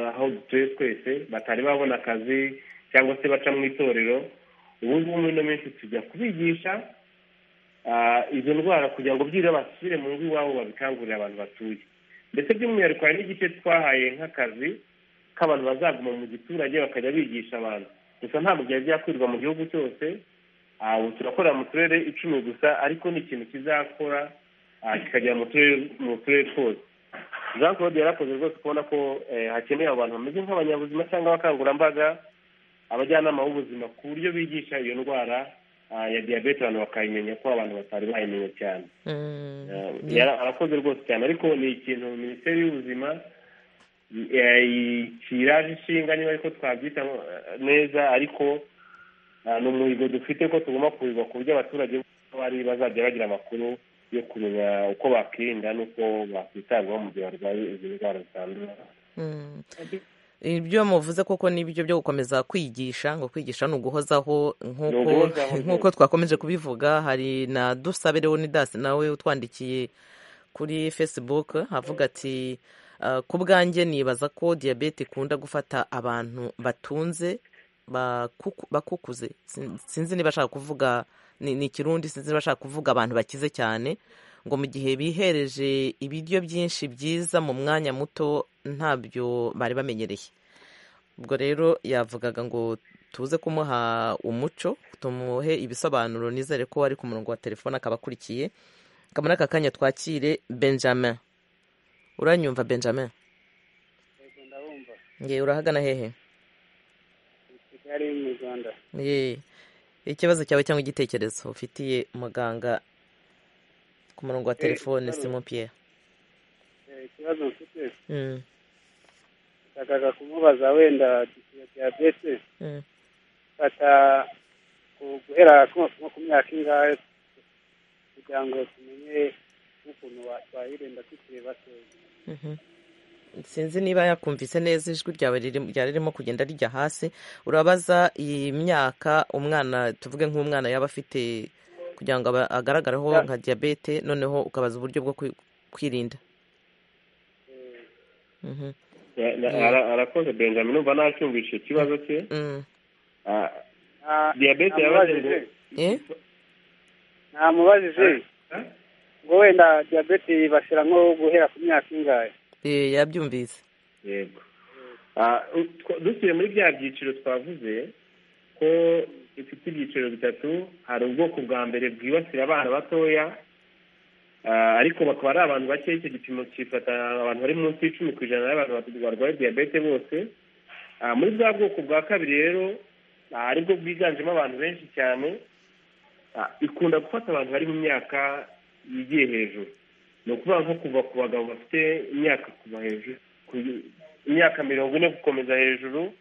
[SPEAKER 6] aho dutuye twese batari babona akazi cyangwa se baca mu itorero ubu ngubu muri ino minsi tujya kubigisha izo ndwara kugira ngo byibura basubire mu ngo iwabo babikangurire abantu batuye ndetse by'umwihariko hari n'igice twahaye nk'akazi k'abantu bazaguma mu giturage bakajya bigisha abantu gusa ntabwo byari byakwirwa mu gihugu cyose ubu turakorera mu turere icumi gusa ariko ni ikintu kizakora kikagera mu turere twose jean claude yarakoze rwose kubona ko hakeneye abantu bameze nk'abanyabuzima cyangwa abakangurambaga abajyanama b'ubuzima ku buryo bigisha iyo ndwara ya diyabete abantu bakayimenya ko abantu batari bayimenya cyane arakoze rwose cyane ariko ni ikintu minisiteri y'ubuzima kiraje inshinga niba ariko twabyita neza ariko ni umuhigo dufite ko tugomba kuhirwa ku buryo abaturage bari bazajya bagira amakuru yo kumenya uko bakirinda n'uko bakwitabwaho mu gihe barwaye izi ndwara zitandura
[SPEAKER 1] ibyo muvuze koko nibyo byo gukomeza kwigisha ngo kwigisha ni uguhozaho nk'uko twakomeje kubivuga hari na dusabe leonidas nawe utwandikiye kuri facebook avuga ati ku bwanjye nibaza ko diyabete ikunda gufata abantu batunze bakukuze sinzi niba ashaka kuvuga ni ikirundi sinzi niba ashaka kuvuga abantu bakize cyane ngo mu gihe bihereje ibiryo byinshi byiza mu mwanya muto ntabyo bari bamenyereye ubwo rero yavugaga ngo tuze kumuha umuco tumuhe ibisobanuro nizere ko ari ku murongo wa telefone akaba akurikiye muri aka kanya twakire benjamin uranyumva benjamin ye urahagana hehe
[SPEAKER 3] kigali mu rwanda
[SPEAKER 1] ye ikibazo cyawe cyangwa igitekerezo ufitiye muganga ku murongo wa telefone simon pierre
[SPEAKER 3] ikibazo mfite nshakaga kumubaza wenda iyo diyabete fata guhera ku myaka ingahe kugira ngo tumenye n'ukuntu twayirinda tukiri batoya
[SPEAKER 1] sinzi niba yakumvise neza ijwi ryawe ririmo kugenda rijya hasi urabaza iyi myaka umwana tuvuge nk'umwana yaba afite kugira ngo agaragareho nka diyabete noneho ukabaza uburyo bwo kwirinda
[SPEAKER 6] arakoze benjamin numva nacyumvishe ikibazo cye diyabete yabaze ngo
[SPEAKER 3] namubajije ngo wenda diyabete bashyira nko guhera ku myaka ingahe
[SPEAKER 1] yabyumvise
[SPEAKER 6] yego dusuye muri bya byiciro twavuze ko ifite ibyiciro bitatu hari ubwoko bwa mbere bwibasira abana batoya ariko bakaba ari abantu bakeya icyo gipimo kifata abantu bari munsi y'icumi ku ijana y'abantu barwaye diyabete bose muri bwa bwoko bwa kabiri rero aribwo bwiganjemo abantu benshi cyane ikunda gufata abantu bari mu myaka yigiye hejuru ni ukuvuga nko kuva ku bagabo bafite imyaka kuva hejuru imyaka mirongo ine gukomeza hejuru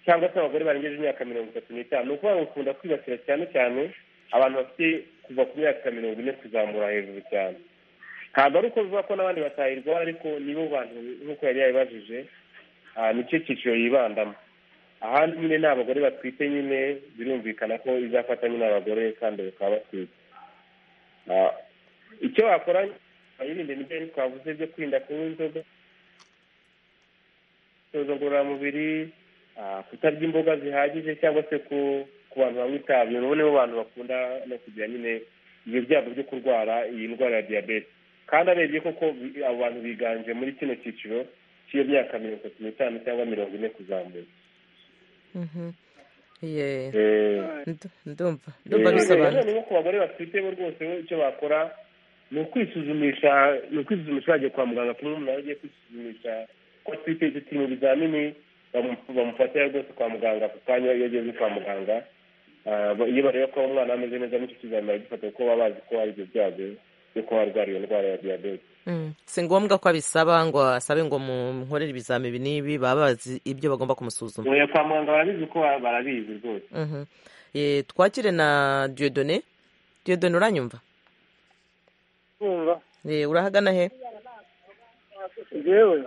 [SPEAKER 6] cyangwa se abagore barengeje imyaka mirongo itatu n'itanu ni ukuvuga ngo ukunda kwibasira cyane cyane abantu bafite kuva ku myaka mirongo ine kuzamura hejuru cyane ntabwo ari uko bivuga ko n'abandi batahirwa ariko nibo bantu nk'uko yari yabibajije nicyo cyiciro yibandamo ahandi nyine ni abagore batwite nyine birumvikana ko izafata nyine abagore kandi bakaba batwite icyo wakora bayirinde n'ibyo twavuze byo kwirinda kunywa inzoga imyitozo ngororamubiri kutarya imboga zihagije cyangwa se ku ku bantu banywa itabi ubu nibo bantu bakunda no kugira nyine ibyo byago byo kurwara iyi ndwara ya diyabete kandi arebye koko abo bantu biganje muri kino cyiciro cy'iyo myaka mirongo itatu n'itanu cyangwa mirongo ine kuzamura
[SPEAKER 1] ndumva ndumva bisobanura
[SPEAKER 6] nko ku bagore bafite bo rwose icyo bakora ni ukwisuzumisha ni ukwisuzumisha bagiye kwa muganga kuba umuntu agiye kwisuzumisha ko atwite icyo ibizamini bamufatira rwose kwa muganga ako kanya iyo ageze kwa muganga iyo bareba ko umwana ameze neza n'icyo kizamini baragifata kuko baba bazi ko hari ibyo byago byo kuba arwara iyo ndwara ya diyabete
[SPEAKER 1] si ngombwa ko abisaba ngo asabe ngo munkorere ibizamini n'ibi baba bazi ibyo bagomba kumusuzuma
[SPEAKER 6] ubu kwa muganga barabizi ko barabizi rwose
[SPEAKER 1] twakire na diyodone diyodone uranyumva urahagana he
[SPEAKER 2] yewe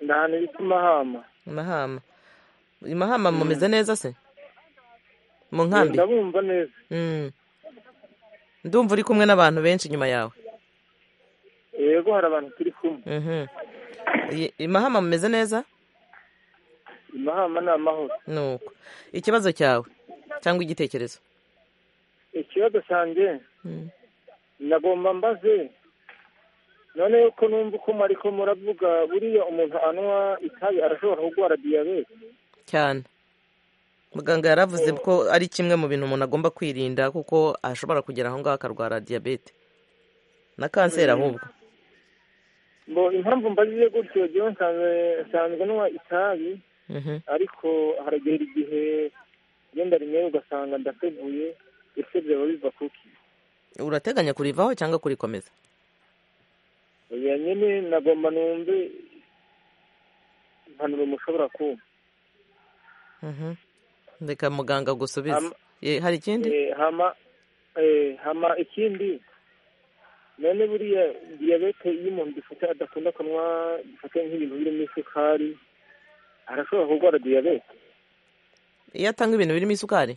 [SPEAKER 2] ndahana ibiti mahama
[SPEAKER 1] mahama mahama mumeze neza se mu nkambi
[SPEAKER 2] ndabumva neza
[SPEAKER 1] ndumva uri kumwe n'abantu benshi inyuma yawe
[SPEAKER 2] yego hari abantu turi kumwe
[SPEAKER 1] mahama mumeze neza
[SPEAKER 2] mahama ni amahoro
[SPEAKER 1] nuko ikibazo cyawe cyangwa igitekerezo
[SPEAKER 2] ikibazo cyanjye nagomba mbaze none yuko numva uko ariko muravuga buriya umuntu anywa itabi arashobora kurwara diyabete
[SPEAKER 1] cyane muganga yaravuze ko ari kimwe mu bintu umuntu agomba kwirinda kuko ashobora kugera aho ngaho akarwara diyabete na kanseri ahubwo
[SPEAKER 2] ngo impamvu mbazize gutyo jyewe nsanzwe nywa itabi ariko haragera igihe genda rimwe ugasanga ndateguye ese byaba biva kuki
[SPEAKER 1] urateganya kurivaho cyangwa kurikomeza
[SPEAKER 2] oya nyine nagomba numve impanuro mushobora kuba
[SPEAKER 1] reka muganga gusubiza hari ikindi
[SPEAKER 2] hama ikindi none buriya diyabete iyo umuntu dufite adakunda kunywa dufite nk'ibintu birimo isukari arashobora kurwara diyabete
[SPEAKER 1] iyo atanga ibintu birimo isukari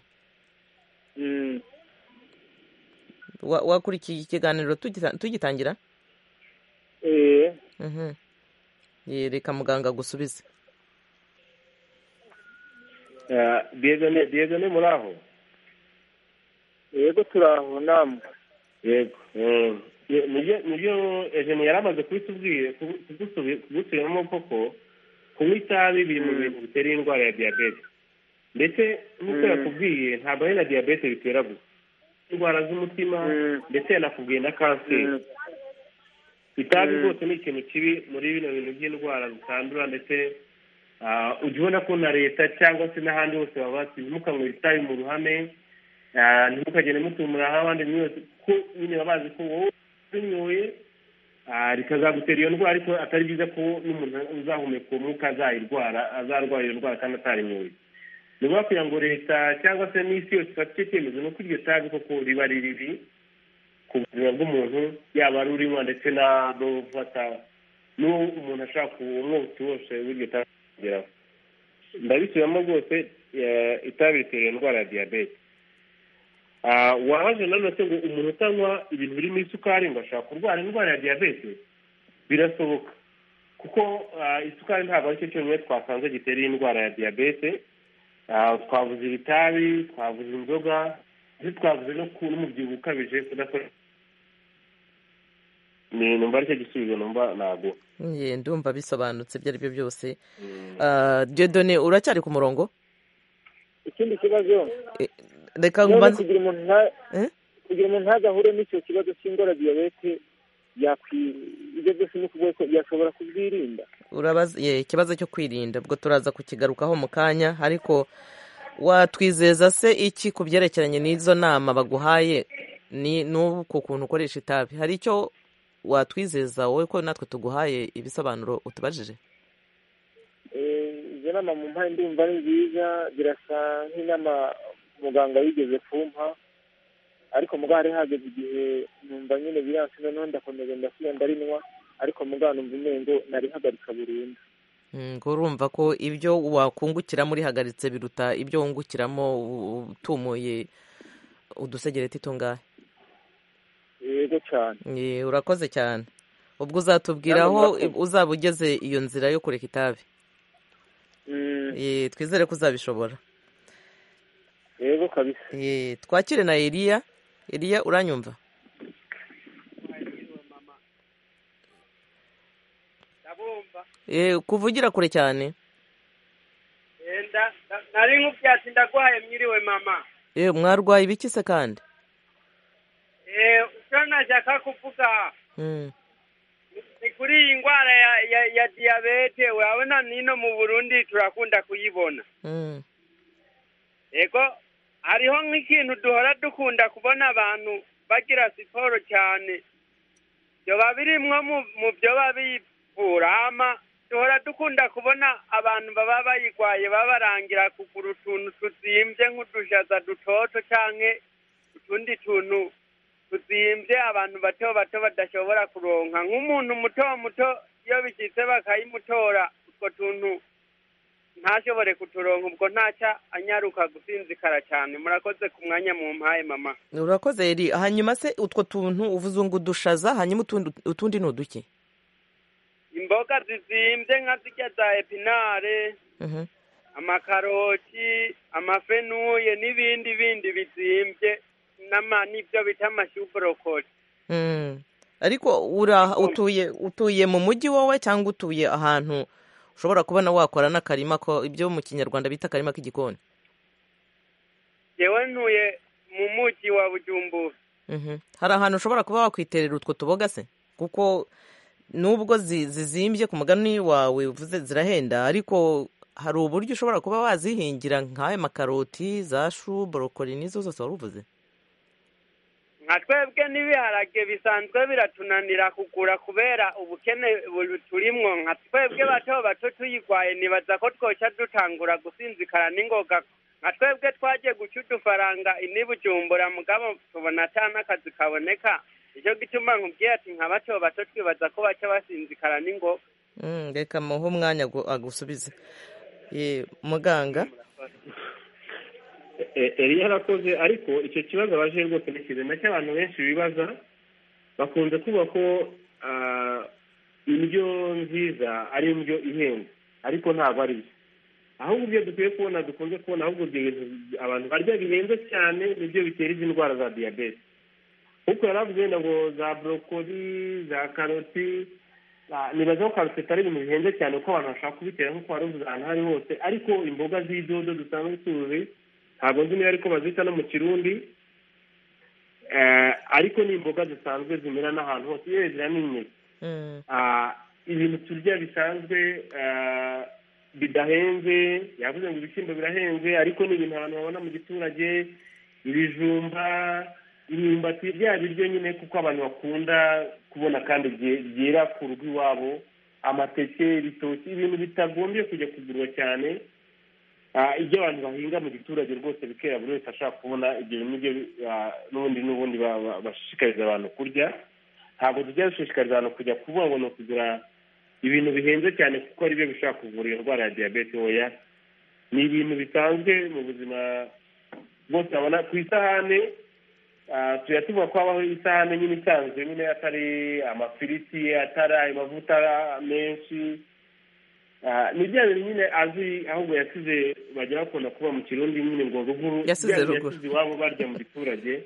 [SPEAKER 1] wakurikiye ikiganiro tugitangira yereka muganga gusubize
[SPEAKER 6] diyezone muri aho
[SPEAKER 2] yego turi aho namwe
[SPEAKER 6] yego nibyo ejeni yari amaze kubitubwiramo koko kunywa itabi biri mu bintu bitera indwara ya diyabete ndetse nk'uko yakubwiye ntabwo ari na diyabete bitera gusa indwara z'umutima ndetse yanakubwiye na kanseri itabi rwose ni ikintu kibi muri bino bintu by'indwara zitandura ndetse ujya ubona ko na leta cyangwa se n'ahandi hose baba bati ntimukanywere itabi mu ruhame ntimukagende mutumuraho abandi mwese kuko nyine baba bazi ko wowe unyoye rikazagutera iyo ndwara ariko atari byiza ko n'umuntu uzahumeka umwuka azayirwara azarwara iyo ndwara kandi atarinyoye ni ukuvuga kugira ngo leta cyangwa se n'isi yose ifate icyo cyemezo ni uko iryo tabi koko riba riribi ku buzima bw'umuntu yaba ari urinywa ndetse n'ufata n'uwo umuntu ashaka umwotsi wose w'iryo tabi kugeraho ndabisubiramo rwose itabi ritera indwara ya diyabete wabaje nanone se ngo umuntu utanywa ibintu birimo isukari ngo ashaka kurwara indwara ya diyabete birasoboka kuko isukari ntabwo aricyo cyonyine twasanze gitera indwara ya diyabete twavuze ibitabi twavuze inzoga ndetse twavuze no n'umubyibuho ukabije kudakora numva aricyo gisubizo numva ntabwo
[SPEAKER 1] ndumva bisobanutse ibyo ari byo byose diyodone uracyari ku murongo
[SPEAKER 2] ikindi kibazo
[SPEAKER 1] reka
[SPEAKER 2] none kugira umuntu kugira umuntu ntazahure n'icyo kibazo cy'indwara ya diyabete ibyo byose ni ukuvuga ko yashobora kubyirinda
[SPEAKER 1] urabaza ikibazo cyo kwirinda ubwo turaza kukigarukaho mu kanya ariko watwizeza se iki ku byerekeranye n'izo nama baguhaye n'ubu ku kuntu ukoresha itabi hari icyo watwizeza wowe ko natwe tuguhaye ibisobanuro utubajije
[SPEAKER 2] izo nama mu mpande ndumva ni nziza birasa nk'inama muganga yigeze kumpa ariko muganga hari hageze igihe numva nyine biranse noneho ndakomeza ndasubira ndarinywa ariko muganga numva umengo narihagarika burundu
[SPEAKER 1] ngo urumva ko ibyo wakungukiramo urihagaritse biruta ibyo wungukiramo utumuye udusegereti tungahe
[SPEAKER 2] yego cyane
[SPEAKER 1] urakoze cyane ubwo uzatubwira aho uzaba ugeze iyo nzira yo kureka itabi twizere ko uzabishobora
[SPEAKER 2] yego kabisa
[SPEAKER 1] twakire na Eliya Eliya uranyumva kuvugira kure cyane
[SPEAKER 7] nari nk'ubwatsi ndagwaye mwiriwe mama
[SPEAKER 1] mwarwaye ibiki se kandi
[SPEAKER 7] icyo nashaka kuvuga ni kuri iyi ndwara ya diyabete urabona n'ino mu burundi turakunda kuyibona yego hariho nk'ikintu duhora dukunda kubona abantu bagira siporo cyane byoba birimwo mu byo babiburama duhora dukunda kubona abantu baba bayirwaye babarangira kugura utuntu tuzimbye nk'udushaza dutoto cyangwa utundi tuntu tuzimbye abantu bato bato badashobora kuronka nk'umuntu muto muto iyo bishyitse bakayimutora utwo tuntu ntashobore kuturonka ubwo ntacya anyaruka gusinzikara cyane murakoze ku mwanya mu mpaye mama
[SPEAKER 1] urakoze eri hanyuma se utwo tuntu uvuze ngo udushaza hanyuma utundi ni uduki
[SPEAKER 7] imboga zizimbye nka zijya za epinare amakaroti amafenuye n'ibindi bindi bizimbye n'ibyo bita amashyu
[SPEAKER 1] ariko utuye utuye mu mujyi wowe cyangwa utuye ahantu ushobora kubona wakora n'akarima ko ibyo mu kinyarwanda bita akarima k'igikoni
[SPEAKER 7] yewe ntuye mu mujyi wa bujumbura
[SPEAKER 1] hari ahantu ushobora kuba wakwiterera utwo tuboga se kuko nubwo zizimbye ku mugani wawe uvuze zirahenda ariko hari uburyo ushobora kuba wazihingira nk'ayo makaroti za shu borokori n'izo zose wari uvuze
[SPEAKER 7] nka twebwe n'ibiharage bisanzwe biratunanira kugura kubera ubukene turimwo nka twebwe bato bato tuyirwaye nibaza ko twoca dutangura gusinzikara n'ingoga nka twebwe twagiye guca udufaranga inibujumbura mugabo tubona atana akazi kaboneka icyo gituma nkubwiye ati nka bato bato twibaza ko baca basinzikara n'ingoga
[SPEAKER 1] reka muhe umwanya agusubize muganga
[SPEAKER 6] eriya yarakoze ariko icyo kibazo abaje rwose ni kizima cy'abantu benshi bibaza bakunze kuvuga ko indyo nziza ari indyo ihenze ariko ntabwo ari byo ahubwo ibyo dukwiye kubona dukunze kubona ahubwo abantu barya bihenze cyane nibyo bitera izi ndwara za diyabete kuko yari avuze wenda ngo za borokori za karoti nibaza ko karuseta ari ibintu bihenze cyane kuko abantu bashaka kubitera nk'uko wari uvuze ahantu aho ari hose ariko imboga z'idodo dusanzwe tuzi ntabwo nzi niba ariko bazita no mu kirundi ariko ni imboga zisanzwe zimera n'ahantu hose iyo zira n'inyoni ibintu turya bisanzwe bidahenze yavuze ngo ibishyimbo birahenze ariko ni ibintu abantu babona mu giturage ibijumba imyumbati bya biryo nyine kuko abantu bakunda kubona kandi byera ku rugo iwabo amateke ibitoki ibintu bitagombye kujya kugurwa cyane ibyo abantu bahinga mu giturage rwose bikera buri wese ashaka kubona ibyo bintu n'ubundi n'ubundi bashishikariza abantu kurya ntabwo tujya dushishikariza abantu kujya kuvuga ngo kugura ibintu bihenze cyane kuko ari byo bishobora kuvura iyo ndwara ya diyabete oya ni ibintu bisanzwe mu buzima bwose babona ku isahane tujya tuvuga ko habaho isahane nyine isanzwe nyine atari amafiriti atari amavuta menshi ni bya bintu nyine azi ahubwo yasize bajya bakunda kuba mu kirundi nyine ngo ruguru
[SPEAKER 1] yasize
[SPEAKER 6] iwabo barya mu giturage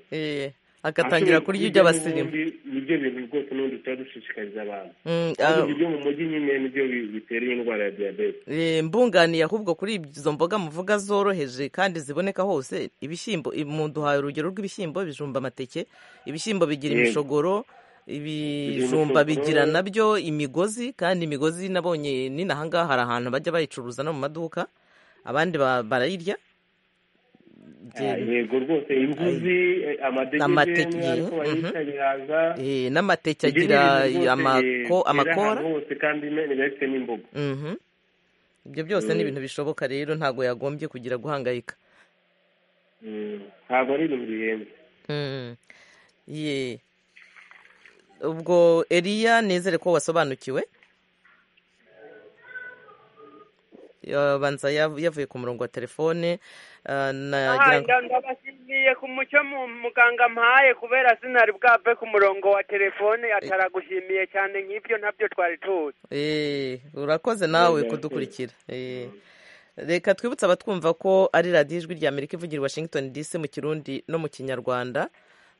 [SPEAKER 1] agatangira kurya ibyo abasirimu
[SPEAKER 6] nibyo bintu rwose n'ubundi tuba dushishikariza abantu
[SPEAKER 1] Mm,
[SPEAKER 6] ariko
[SPEAKER 1] ah,
[SPEAKER 6] ibyo mu mujyi nyine nibyo bi- bitera iyi ndwara ya diyabete
[SPEAKER 1] eh, mbunganiye ahubwo kuri izo mboga muvuga zoroheje kandi ziboneka hose ibishyimbo i- mu duhaye urugero rw'ibishyimbo ibijumba amateke ibishyimbo bigira
[SPEAKER 6] Yego.
[SPEAKER 1] imishogoro ibijumba
[SPEAKER 6] imishogoro.
[SPEAKER 1] bigira nabyo imigozi kandi imigozi nabonye n'inahangaha hari ahantu bajya bayicuruza no mu maduka abandi ba- barayirya
[SPEAKER 6] Ah, yego rwose inzuzi eh,
[SPEAKER 1] Amateke,
[SPEAKER 6] amadegede ariko
[SPEAKER 1] mhm.
[SPEAKER 6] bayita ibihaza
[SPEAKER 1] Eh, n'amateke
[SPEAKER 6] Ibyo ni
[SPEAKER 1] agira
[SPEAKER 6] ibintu rwose, eh,
[SPEAKER 1] amako-
[SPEAKER 6] byera
[SPEAKER 1] amakora
[SPEAKER 6] ahantu hose kandi ne- biba bifite n'imboga
[SPEAKER 1] Mhm. ibyo byose ni
[SPEAKER 6] Mm.
[SPEAKER 1] ibintu bishoboka rero ntabwo yagombye kugira guhangayika
[SPEAKER 6] Mm, ntabwo ari ibintu bihenze
[SPEAKER 1] Mm. Ye. ubwo eriya nizere ko wasobanukiwe yabanza yav- yavuye ku murongo wa telefone ah, nagira ngo-
[SPEAKER 7] aha ndabashimiye ku mucyo mu- muganga mpaye kubera sinari bwave ku murongo wa telefone ataragushimiye cyane nk'ibyo ntabyo twari tuzi
[SPEAKER 1] Eh, urakoze nawe
[SPEAKER 6] Neza,
[SPEAKER 1] kudukurikira Eh, reka twibutse abatwumva ko ari radiyo ijwi rya amerika ivugira i washington dc mu kirundi no mu kinyarwanda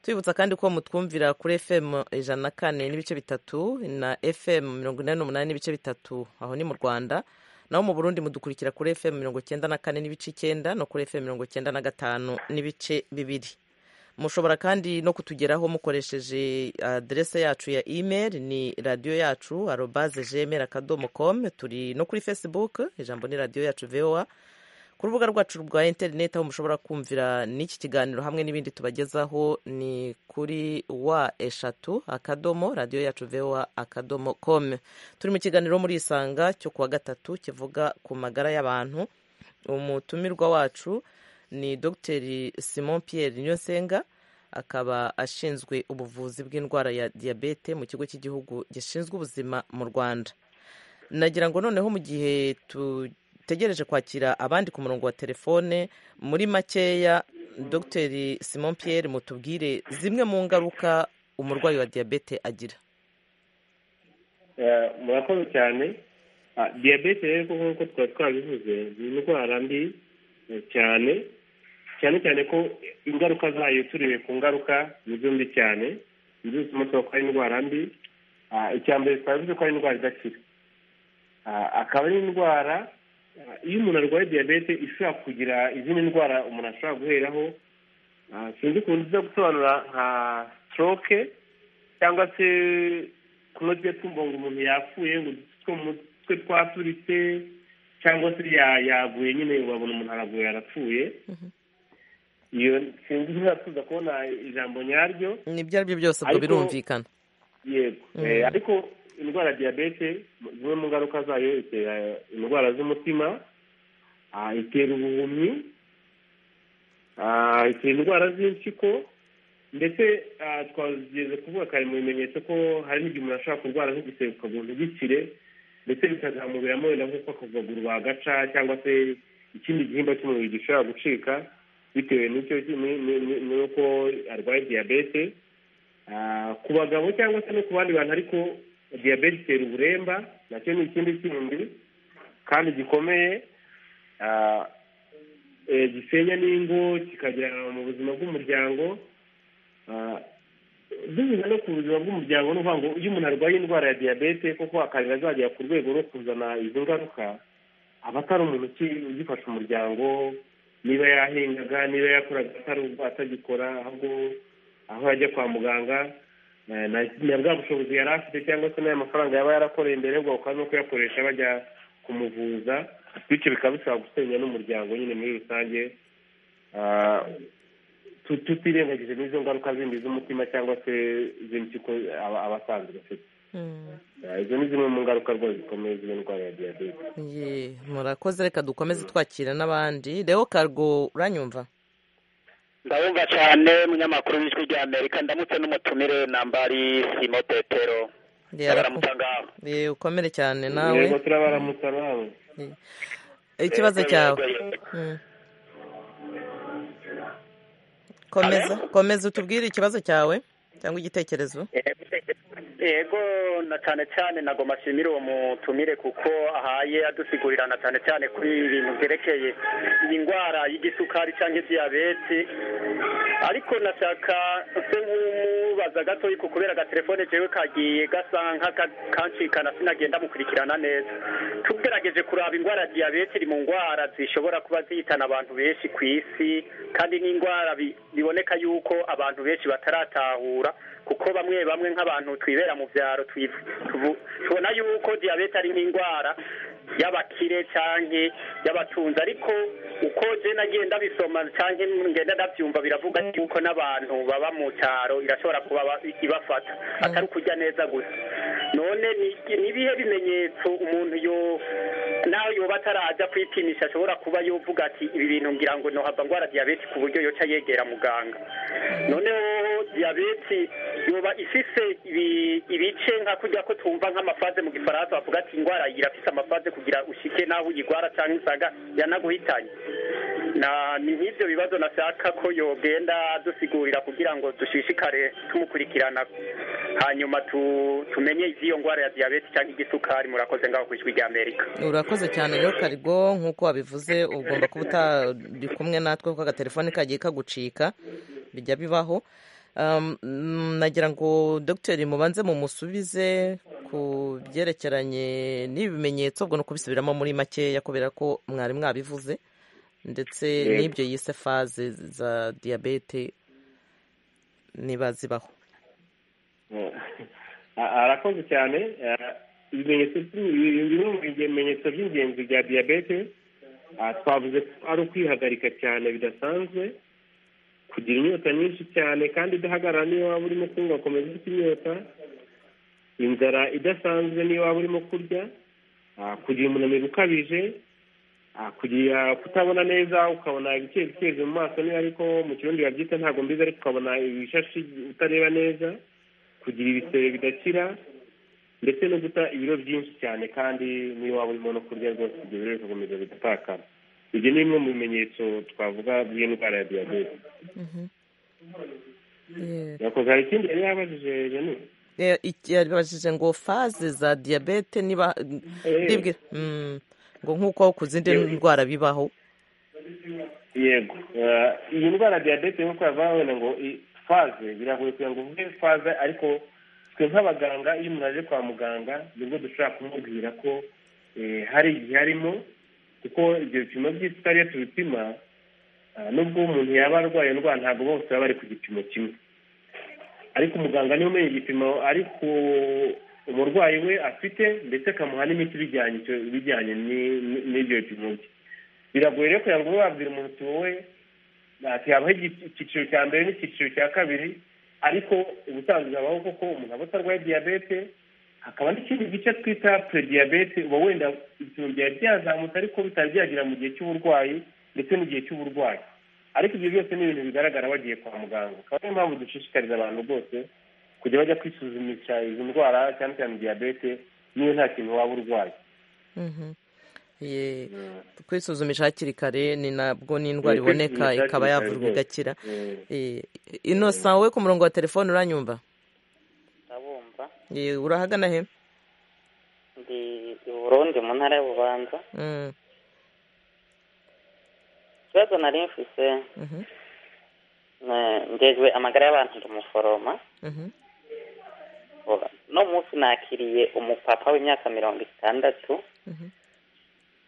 [SPEAKER 1] twibutsa kandi ko mutwumvira kuri fm ijana na kane n'ibice bitatu na fm mirongo inani n'umunani n'ibice bitatu aho ni mu rwanda naho mu burundi mudukurikira kuri fm mirongo icyenda na kane n'ibice icyenda no kuri fm mirongo icyenda na gatanu n'ibice bibiri mushobora kandi no kutugeraho mukoresheje aderese yacu ya email ni radiyo yacu arobaze gmail akadomo com turi no kuri facebook ijambo ni radiyo yacu voa ku rubuga rwacu rwa interineti aho mushobora kumvira n'iki kiganiro hamwe n'ibindi tubagezaho ni kuri wa eshatu akadomo radiyo yacu voa akadomo com turi mu kiganiro muri isanga cyo kuwa gatatu kivuga ku magara y'abantu umutumirwa wacu ni dr simon pierre niyonsenga akaba ashinzwe ubuvuzi bw'indwara ya diyabete mu kigo cy'igihugu gishinzwe ubuzima mu rwanda nagira ngo noneho mu gihe tutegereje kwakira abandi ku murongo wa telefone muri makeya dr simon pierre mutubwire zimwe mu ngaruka umurwayi wa diyabete agira
[SPEAKER 6] Eh, murakoze cyane Ah, diyabete rero kuko nk'uko twari twabivuze ni indwara mbi eh, cyane cyane cyane ko ingaruka zayo turebe ku ngaruka nizo mbi cyane nizo zituma tuvuga ko ari indwara mbi Ah, icya mbere twavuze ko ari indwara idakira Ah, akaba ari indwara ah, iyo umuntu arwaye diyabete ishobora kugira izindi ndwara umuntu ashobora guheraho Ah, sinzi ukuntu nziza gusobanura nka stroke cyangwa se kuno tujya twumva ngo umuntu yapfuye ngo udutsi two mu mutwe twaturitse cyangwa se ya- yaguye nyine babona umuntu araguye arapfuye iyo sinzi niba tuza kubona ijambo nyaryo
[SPEAKER 1] nibyo ari byo byose ubwo
[SPEAKER 6] Ariko-
[SPEAKER 1] birumvikana
[SPEAKER 6] yego
[SPEAKER 1] Mm.
[SPEAKER 6] Eh, ariko indwara ya diyabete mu- zimwe mu ngaruka zayo itera indwara z'umutima ah, itera ubuhumyi ah, itera indwara z'impyiko ndetse ah, twageze kuvuga kare mu bimenyetso ko hari n'igihe umuntu ashobora kurwara nk'igisebe ukabona gikire ndetse bikazamuberamo wenda nk'uko akaguru bagaca cyangwa se ikindi gihimba cy'umubiri gishobora gucika bitewe n'icyo ni- ni- ni- n'uko arwaye diyabete Ah, ku bagabo cyangwa se no ku bandi bantu ariko diyabete itera uburemba nacyo ni ikindi kindi kandi gikomeye Ah, eh, gisenya n'ingo kikagera mu buzima bw'umuryango Ah, binyuze no ku buzima bw'umuryango ni ukuvuga ngo iyo umuntu arwaye indwara ya diyabete koko akarira azagera ku rwego rwo kuzana izo ngaruka aba atari umuntu uki- ugifasha umuryango niba yahingaga niba yakoraga atari atagikora ahubwo aho yajya kwa muganga eh, na na bwa bushobozi yari afite cyangwa se n'aya mafaranga yaba yarakoreye mbere ugaruka no kuyakoresha bajya kumuvuza bityo bikaba bishobora gusenya n'umuryango nyine muri rusange Ah, tu- tutirengagije n'izo ngaruka zindi z'umutima cyangwa se z'impyiko aba- aba asanzwe bafite
[SPEAKER 1] Mm.
[SPEAKER 6] Ah, izo ni zimwe mu ngaruka rwose zikomeye z'iyo ndwara ya diyabete
[SPEAKER 1] Ye, murakoze reka dukomeze twakira n'abandi leo kargo uranyumva
[SPEAKER 3] ndabumva cyane munyamakuru w'ijwi rya amerika ndamutse n'umutumire nambari simo petero
[SPEAKER 1] Yego.
[SPEAKER 3] baramutsa ngaho
[SPEAKER 1] Ye, ukomere cyane nawe
[SPEAKER 6] yego turabaramutsa nawe
[SPEAKER 1] Ye. ikibazo
[SPEAKER 3] Yego,
[SPEAKER 1] cyawe
[SPEAKER 3] yego, yego.
[SPEAKER 1] Mm. komeza
[SPEAKER 3] Hello?
[SPEAKER 1] komeza utubwire ikibazo cyawe cyangwa igitekerezo
[SPEAKER 8] yego na cyane cyane nagomba ashimire uwo mutumire kuko ahaye adusigurira cyane cyane kuri ibintu byerekeye iyi ndwara y'igisukari cyangwa diyabete ariko nashaka se nk'umubaza gato yuko kubera agatelefone jewe kagiye gasa nk'akancikana sinagenda mukurikirana neza tugerageje kuraba indwara ya diyabete iri mu ndwara zishobora kuba zihitana abantu benshi ku isi kandi n'indwara biboneka yuko abantu benshi bataratahura kuko bamwe bamwe nk'abantu twibera mu byaro tubona yuko diyabete ari nk'indwara y'abakire cyangwa y'abatunzi ariko uko jena agenda bisoma cyangwa ngenda ndabyumva biravuga yuko n'abantu baba mu cyaro irashobora kuba ibafata atari ukujya neza gusa none ni ibihe bimenyetso umuntu yo nawe yoba atarajya kwipimisha ashobora kuba yovuga ati ibi bintu ngira ngo nohava ndwara diyabete ku buryo yoca yegera muganga noneho diyabete yoba ifise ibice nka kujya ko twumva nk'amafaze mu gifaransa bavuga ati indwara irafise amafaze kugira ushike naho uyirwara cyangwa isaga yanaguhitanye ni nk'ibyo bibazo nashaka ko yogenda dusigurira kugira ngo dushishikare tumukurikirana hanyuma tumenye iby'iyo ndwara ya diyabete cyangwa igisukari murakoze ngaho ku ijwi ry'amerika
[SPEAKER 1] urakoze cyane rero karigo nk'uko wabivuze ugomba kuba utari kumwe natwe kuko agatelefone kagiye kagucika bijya bibaho nagira ngo dogiteri mubanze mumusubize ku byerekeranye n'ibimenyetso ubwo ni ukubisubiramo muri makeya kubera ko mwari mwabivuze ndetse n'ibyo yise faze za diyabete niba zibaho
[SPEAKER 6] arakoze cyane ibimenyetso bimwe mu bimenyetso by'ingenzi bya diyabete twavuze ko ari ukwihagarika cyane bidasanzwe kugira inyota nyinshi cyane kandi idahagarara niyo waba urimo kunywa ukomeza ufite inyota inzara idasanzwe niyo waba urimo kurya kugira umunaniro ukabije kugira kutabona neza ukabona ibikerekezo mu maso niba ariko mu kirundi babyita ntabwo mbizi ariko ukabona ibishashi utareba neza kugira ibisebe bidakira ndetse no guta ibiro byinshi cyane kandi niyo waba urimo no kurya rwose ibyo biro bigakomeza bigatakara ibyo ni bimwe mu bimenyetso twavuga by'indwara ya diyabete yakoze hari ikindi yari yabajije jeni
[SPEAKER 1] yabajije ngo faze za diyabete niba ngo nk'uko ku zindi ndwara bibaho
[SPEAKER 6] yego iyi ndwara ya diyabete nk'uko yava wenda ngo faze biragoye kugira ngo uvuge faze ariko twe nk'abaganga iyo umuntu aje kwa muganga nibwo dushobora kumubwira ko hari igihe arimo kuko ibyo bipimo by'isukari iyo tubipima nubwo umuntu yaba arwaye indwara ntabwo bose baba bari ku gipimo kimwe ariko umuganga niwe umenya igipimo ariko umurwayi we afite ndetse akamuha n'imiti ibijyanye n'ibyo bipimo bye biragoye rero kugira ngo ube wabwira umuntu uti wowe habaho icyiciro cya mbere n'icyiciro cya kabiri ariko ubusanzwe habaho koko umuntu aba atarwaye diyabete hakaba n'ikindi gice twita purediyabete uba wenda ibipimo byari byazamutse ariko bitari byagera mu gihe cy'uburwayi ndetse n'igihe cy'uburwayi ariko ibyo byose ni ibintu bigaragara bagiye kwa muganga akaba ariyo mpamvu dushishikariza abantu rwose kujya bajya kwisuzumisha izo ndwara cyane cyane diyabete niyo nta kintu waba urwaye
[SPEAKER 1] kwisuzumisha hakiri kare ni nabwo n'indwara iboneka ikaba yavurwa igakira inosa wowe ku murongo wa telefone uranyumva urahagana he
[SPEAKER 9] ndi burundi mu ntara y'ububanza ikibazo nari mfise ngejwe amagara y'abantu ndumuforoma no munsi nakiriye umupapa w'imyaka mirongo itandatu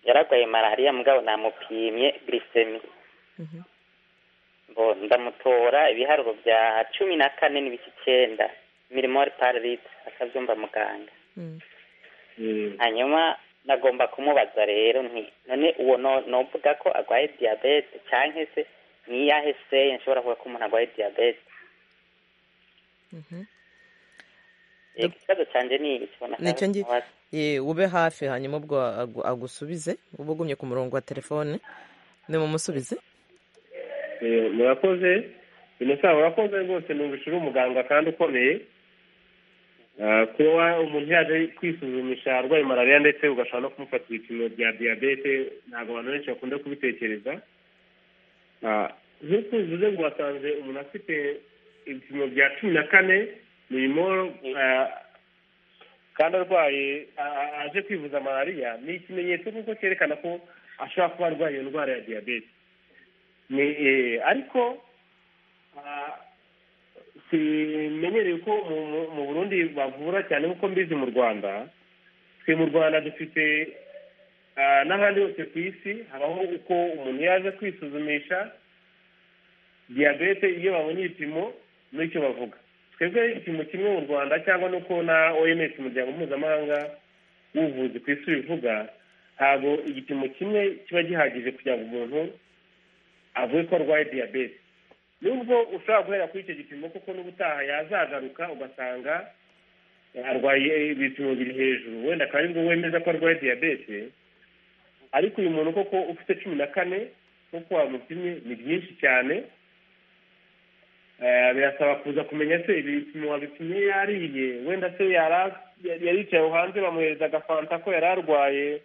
[SPEAKER 9] yaragwaye malariya mugabo namupimye glisemi ndamutora ibiharuro bya cumi na kane n'ibiki icyenda mirimori parite akabyumva muganga hanyuma nagomba kumubaza rero nti none uwo novuga ko arwaye diyabete cyangwa se n'iyahe seye nshobora kuvuga ko umuntu arwaye diyabete ikibazo cyanjye ni
[SPEAKER 1] nicyo ngiye ube hafi hanyuma ubwo agusubize uba ugumye ku murongo wa telefone ni mumusubize
[SPEAKER 6] murakoze binasaba urakoze rwose numvise uri umuganga kandi ukomeye kuba umuntu yaje kwisuzumisha arwaye malariya ndetse ugashobora no kumufata ibipimo bya diyabete ntabwo abantu benshi bakunda kubitekereza nk'uko uvuze ngo wasanze umuntu afite ibipimo bya cumi na kane birimo ah, kandi arwaye ah, ah, aje kwivuza malariya ni ikimenyetso kuko cyerekana ko ashobora kuba arwaye iyo ndwara ya diyabete ni eh, ariko ah, simenyereye ko mu- mu- mu burundi bavura cyane nk'uko mbizi mu rwanda twe mu rwanda dufite ah, n'ahandi hose ku isi habaho uko umuntu yaje kwisuzumisha diyabete iyo babonye ibipimo n'icyo bavuga twebwe igipimo kimwe mu rwanda cyangwa n'uko na oms umuryango mpuzamahanga w'ubuvuzi ku isi bivuga ntabwo igipimo kimwe kiba gihagije kugira ngo umuntu avuge ko arwaye diyabete nubwo ushobora guhera kuri icyo gipimo kuko n'ubutaha yazagaruka ugasanga arwaye ibipimo biri hejuru wenda akaba aribwo wemeza ko arwaye diyabete ariko uyu muntu koko ufite cumi na kane nk'uko wamupimye ni byinshi cyane Eh, birasaba kuza kumenya se ibipimo wabipimye yariye wenda se yara- yari yaricaye aho hanze bamuhereza agafanta ko yari arwaye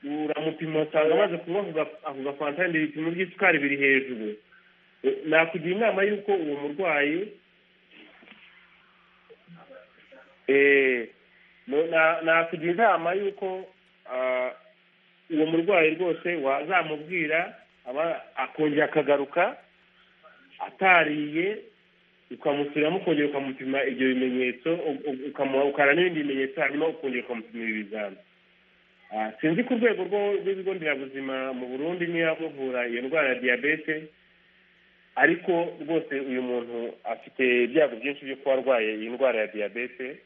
[SPEAKER 6] uramupima usanga amaze kunywa ako ga- ako gafanta wenda ibipimo by'isukari biri hejuru Eh, nakugira inama y'uko uwo murwayi eh, no- na- nakugira inama y'uko ah, uwo murwayi rwose wazamubwira aba akongera akagaruka atariye ukamusubiramo ukongera ukamupima ibyo bimenyetso u- u- ukamuha ukara n'ibindi bimenyetso hanyuma ukongera ukamupima ibi bizami Ah, sinzi ku rwego rwo- rw'ibigo nderabuzima mu burundi niba bavura iyo ndwara ya diyabete ariko rwose uyu muntu afite ibyago byinshi byo kuba arwaye iyi ndwara ya diyabete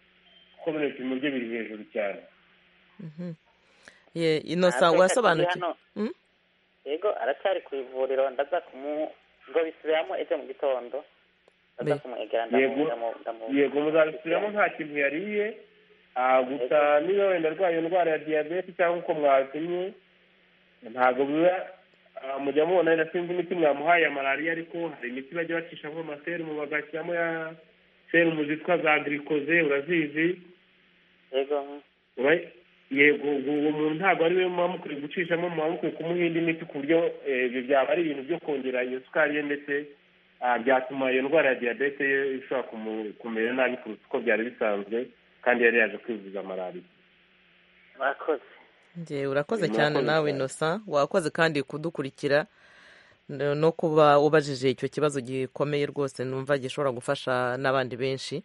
[SPEAKER 6] kuko bino bipimo bye biri hejuru cyane
[SPEAKER 1] Mhm. Ye, innocent urasobanukiwe Mm?
[SPEAKER 9] yego aracyari ku ivuriro ndaza kumu ngo bisubiramo ejo mu gitondo ndaza
[SPEAKER 1] Be-
[SPEAKER 9] kumwegera
[SPEAKER 6] Yego. yego muzabisubiramo nta kintu yariye ah, gusa niba wenda arwaye iyo ndwara ya diyabete cyangwa uko mwapimye ntabwo biba ah, mujya mubona wenda sinzi imiti mwamuhaye ya malariya ariko hari imiti bajya bacishamo amaserumu bagashyiramo ya serumu zitwa za girikoze urazizi
[SPEAKER 9] yego
[SPEAKER 6] Ura- yego ubu uwo muntu ntabwo ari we muba mukwiye gucishamo muba mukwiye kumuha indi miti ku buryo eh, ibyo byaba ari ibintu byo kongera iyo sukari ye ndetse ah, byatuma iyo ndwara ya diyabete ye ishobora kumu- kumera nabi kuruta uko byari bisanzwe kandi yari yaje kwivuza malariya
[SPEAKER 9] murakoze
[SPEAKER 1] Njye urakoze
[SPEAKER 6] Murakoze
[SPEAKER 1] cyane nawe
[SPEAKER 6] cyane.
[SPEAKER 1] innocent wakoze kandi kudukurikira no- no kuba ubajije icyo kibazo gikomeye rwose numva gishobora gufasha n'abandi benshi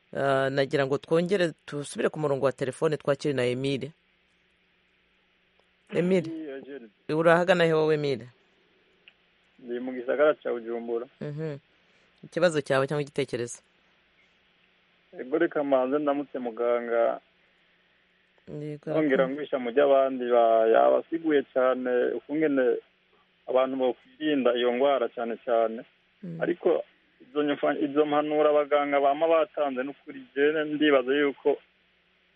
[SPEAKER 1] Ah, nagira ngo twongere dusubire ku murongo wa telefone twakire na emile emile urahagana he wowe emile
[SPEAKER 10] ndi mu gisagara cya bujumbura
[SPEAKER 1] Mhm. ikibazo cyawe cyangwa igitekerezo
[SPEAKER 10] ego reka manze ndamutse muganga
[SPEAKER 1] Yego,
[SPEAKER 10] nongera
[SPEAKER 1] urakoze.
[SPEAKER 10] ngwisha mu by'abandi ba- yabasiguye cyane ukungene abantu bakwirinda iyo ndwara cyane cyane
[SPEAKER 1] Mm.
[SPEAKER 10] ariko izo nyufa- izo mpanuro abaganga bama batanze n'ukuri jene ndibaza yuko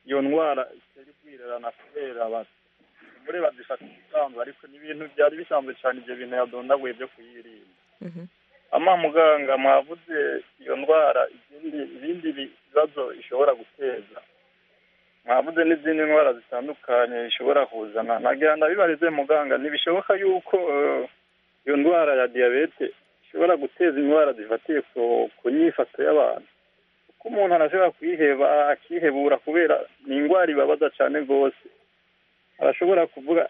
[SPEAKER 10] iyo ndwara itari kwirerana kubera abantu muri bazifata ibisanzwe ariko ni ibintu byari bisanzwe cyane ibyo bintu yadondaguye byo kuyirinda
[SPEAKER 1] Mhm.
[SPEAKER 10] ama muganga mwavuze iyo ndwara izindi ibindi bibazo ishobora guteza mwavuze n'izindi ndwara zitandukanye ishobora kuzana nagira ndabibarize muganga ntibishoboka yuko eh, iyo ndwara ya diyabete ishobora guteza indwara zifatiye ku ku nyifato y'abantu kuko umuntu arashobora kuyiheba akihebura kubera ni indwara ibabaza cyane rwose arashobora kuvuga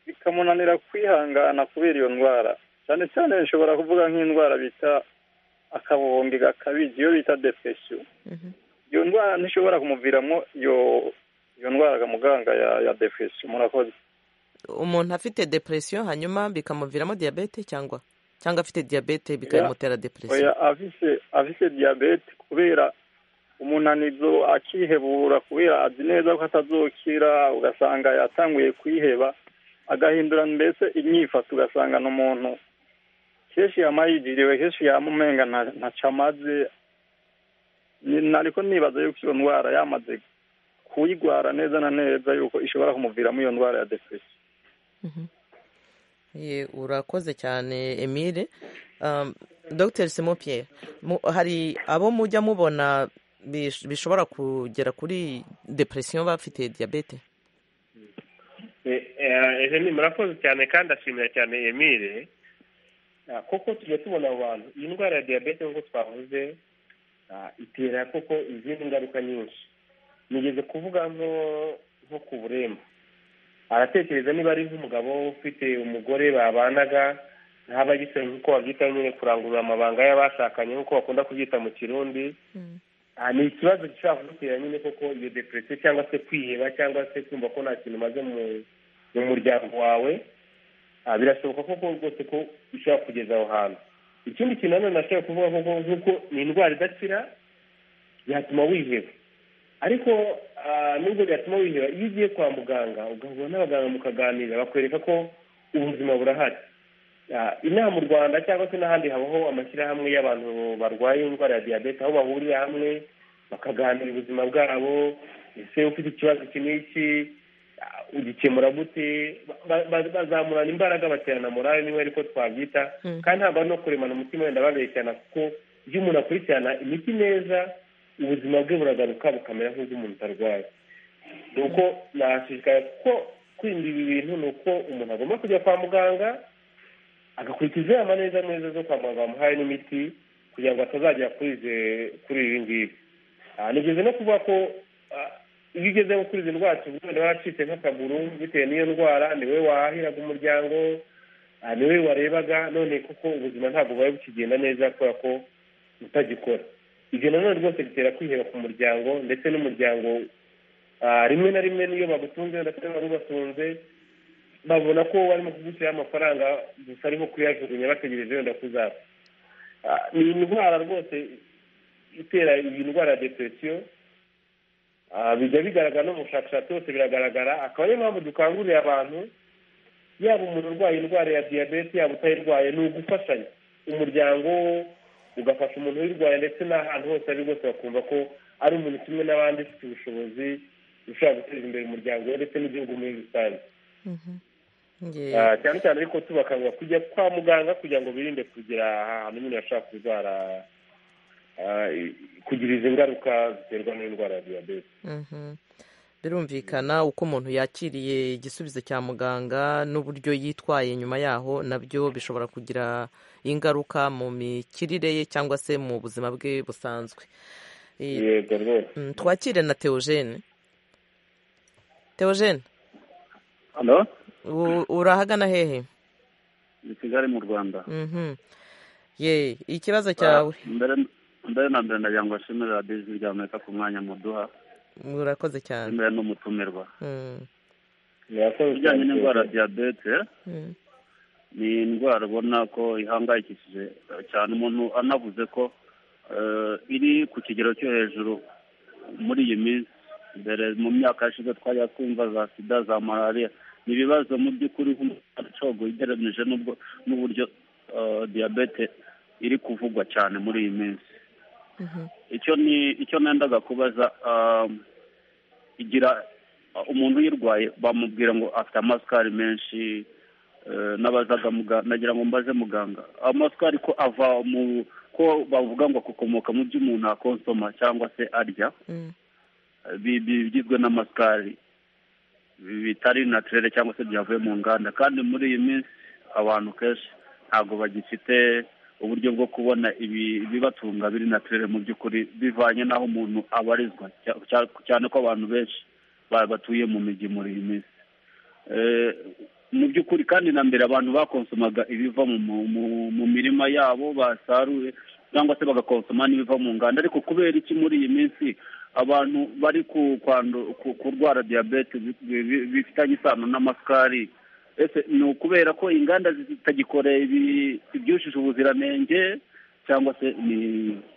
[SPEAKER 10] bikamunanira kwihangana kubera iyo ndwara cyane cyane bishobora kuvuga nk'indwara bita akabonge gakabije iyo bita depression
[SPEAKER 1] Mhm.
[SPEAKER 10] iyo ndwara ntishobora kumuviramo iyo iyo ndwara ga muganga ya ya depression murakoze
[SPEAKER 1] umuntu afite depresiyo hanyuma bikamuviramo diyabete cyangwa cyangwa afite diyabete bikayimutera depresiyo
[SPEAKER 10] oya afise afise diyabete kubera umunanizo akihebura kubera azi neza ko atazokira ugasanga yatanguye kwiheba agahindura mbese imyifato ugasanga ni umuntu kenshi yamayigiriwe kenshi yamumenga nta- ntaco amaze Ni- nariko nibaza yuko iyo ndwara yamaze kuyigwara neza na neza yuko ishobora kumuviramo iyo ndwara ya depression
[SPEAKER 1] Ye, urakoze cyane emile Um, dr simon pierre mu- hari abo mujya mubona bish- bishobora kugera kuri depresiyo bafite diyabete
[SPEAKER 6] Eh, eh, ejo ni murakoze cyane kandi ashimira cyane emile koko tujya tubona abo bantu iyi ndwara ya diyabete nk'uko twavuze itera koko izindi ngaruka nyinshi nigeze kuvuga nko nko ku buremba aratekereza niba ari nk'umugabo ufite umugore babanaga ntaba agisa nk'uko babyita nyine kurangurura amabanga y'abashakanye nk'uko bakunda kubyita mu kirundi Ah, ni ikibazo gishobora kugutera nyine koko iyo depresiyo cyangwa se kwiheba cyangwa se kumva ko nta kintu umaze mu mu muryango wawe Ah, birashoboka koko rwose ko ushobora kugeza aho hantu ikindi kintu nanone nashobora kuvuga koko nk'uko ni indwara idakira yatuma wiheba ariko ah, nubwo byatuma wiheba iyo ugiye kwa muganga ugahura n'abaganga mukaganira bakwereka ko ubuzima burahari Ah, inaha mu rwanda cyangwa se n'ahandi habaho amashyirahamwe y'abantu barwaye indwara ya diyabete aho bahurira hamwe bakaganira ubuzima bwabo ese ufite ikibazo iki n'iki ah, ugikemura gute Ba- ba- bazamurana imbaraga baterana morale niba ariko twabyita
[SPEAKER 11] Mm.
[SPEAKER 6] kandi ntabwo ari no kuremana umutima wenda babeshyana kuko iyo umuntu akurikirana imiti neza ubuzima bwe buragaruka bukamera nk'ubw'umuntu utarwaye ni uko nashishikara kuko kwirinda ibi bintu ni uko umuntu agomba kujya kwa muganga agakurikiza inama neza neza zo kwa muganga bamuhaye n'imiti kugira ngo atazagera kuri izi- kuri ibi ngibi Ah, nigeze no kuvuga ko ah, iyo ugeze nko kuri izi ndwara tuvuga wenda waracitse nk'akaguru bitewe n'iyo ndwara ni wowe wahahiraga umuryango ah, ni wowe warebaga none koko ubuzima ntabwo bubaye bukigenda neza kubera ko utagikora ibyo nanone rwose bitera kwiheba ku muryango ndetse n'umuryango ah, rimwe na rimwe n'iyo bagutunze ndetse barubatunze babona ko barimo kugushyiraho amafaranga gusa arimo kuyajugunya bategereje wenda kuzapfa Ah, ni indwara rwose itera iyi ndwara ya depresiyo Ah, bijya bigaragara no mu bushakashatsi bose biragaragara akaba ariyo mpamvu dukangurira abantu yaba umuntu urwaye indwara ya diyabete yaba utayirwaye ni ugufashanya umuryango ugafasha umuntu uyirwaye ndetse n'ahantu hose ari rwose bakumva ko ari umuntu kimwe n'abandi ufite ubushobozi ushobora guteza imbere umuryango we ndetse n'igihugu muri rusange
[SPEAKER 1] Nge-
[SPEAKER 6] Ah, cyane cyane ariko tubakangurira kujya kwa muganga kugira ngo birinde kugira ahantu nyine bashobora kurwara ah, i- kugira izi ngaruka ziterwa n'indwara ya diyabete
[SPEAKER 1] Mhm. birumvikana uko umuntu yakiriye igisubizo cya muganga n'uburyo yitwaye nyuma yaho nabyo bishobora kugira ingaruka mu mikirire ye cyangwa se mu buzima bwe busanzwe I-
[SPEAKER 6] yego rwose
[SPEAKER 1] Mm, twakire na teogene teogene
[SPEAKER 12] Halo
[SPEAKER 1] u- urahagana hehe
[SPEAKER 12] ni kigali mu rwanda
[SPEAKER 1] Mhm. ye ikibazo cyawe
[SPEAKER 12] Ah, mbere mbere na mbere ndagira ngo nshimire radiyo ijwi rya amerika ku mwanya muduha
[SPEAKER 1] murakoze cyane
[SPEAKER 12] mbere n'umutumirwa
[SPEAKER 1] Mm,
[SPEAKER 12] ibijyanye n'indwara ya diyabete
[SPEAKER 1] mm,
[SPEAKER 12] ni indwara ubona ko ihangayikishije eh, cyane umuntu anavuze ko eh, iri ku kigero cyo hejuru muri iyi minsi mbere mu myaka yashize twajya twumva za sida za malariya ni ibibazo mu by'ukuri nk'umucogo ugereranyije n'ubwo n'uburyo eh, diyabete iri kuvugwa cyane muri iyi minsi
[SPEAKER 1] mhm,
[SPEAKER 12] icyo ni icyo nendaga kubaza um, igira uh, umuntu uyirwaye bamubwira ngo afite amasukari menshi eh, n'abazaga muganga nagira ngo mbaze muganga amasukari ko ava mu ko bavuga ngo akomoka mu byo umuntu akonsoma cyangwa se arya
[SPEAKER 1] mm,
[SPEAKER 12] bi- bi- bigizwe n'amasukari bi- bitari naturere cyangwa se byavuye mu nganda kandi muri iyi minsi abantu kenshi ntabwo bagifite uburyo bwo kubona ibi- ibibatunga biri naturere mu by'ukuri bivanye n'aho umuntu abarizwa cya- cya- cyane ko abantu benshi ba- batuye mu mijyi muri iyi minsi Eh, mu by'ukuri kandi na mbere abantu bakonsomaga ibiva mu- mu- mu- mu mirima yabo basaruye cyangwa se bagakonsoma n'ibiva mu nganda ariko kubera iki muri iyi minsi abantu bari ku- kwandu- ku- kurwara diyabete bi- bi- bifitanye isano n'amasukari ese ni ukubera ko inganda zitagikoreye ibi- ibyujuje ubuziranenge cyangwa se ni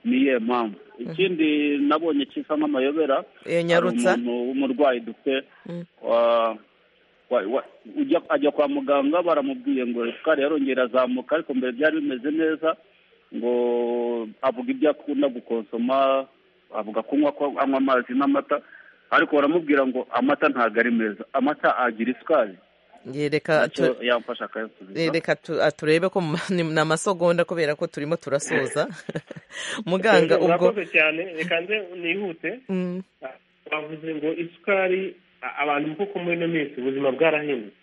[SPEAKER 12] ni iyihe mpamvu ikindi nabonye kisa nk'amayobera
[SPEAKER 1] Eh,
[SPEAKER 12] hari
[SPEAKER 1] Nyarutsa.
[SPEAKER 12] umuntu w'umurwayi dufite
[SPEAKER 1] mm.
[SPEAKER 12] wa- wa- wa- ujya ajya kwa muganga baramubwiye ngo isukari yarongera azamuka ariko mbere byari bimeze neza ngo avuga ibyo akunda gukonsoma avuga kunywa ko anywa amazi n'amata ariko baramubwira ngo amata ntabwo ari meza amata agira isukari
[SPEAKER 1] Ye, reka
[SPEAKER 12] nacyo
[SPEAKER 1] tu-
[SPEAKER 12] yamfasha akayasubiza
[SPEAKER 1] Eh, reka tu- ah, turebe ko mu- ni ni amasegonda kubera ko turimo turasoza muganga ubwo
[SPEAKER 6] murakoze cyane reka nze nihute
[SPEAKER 1] Mm,
[SPEAKER 6] bavuze ngo isukari a- abantu koko muri ino minsi ubuzima bwarahindutse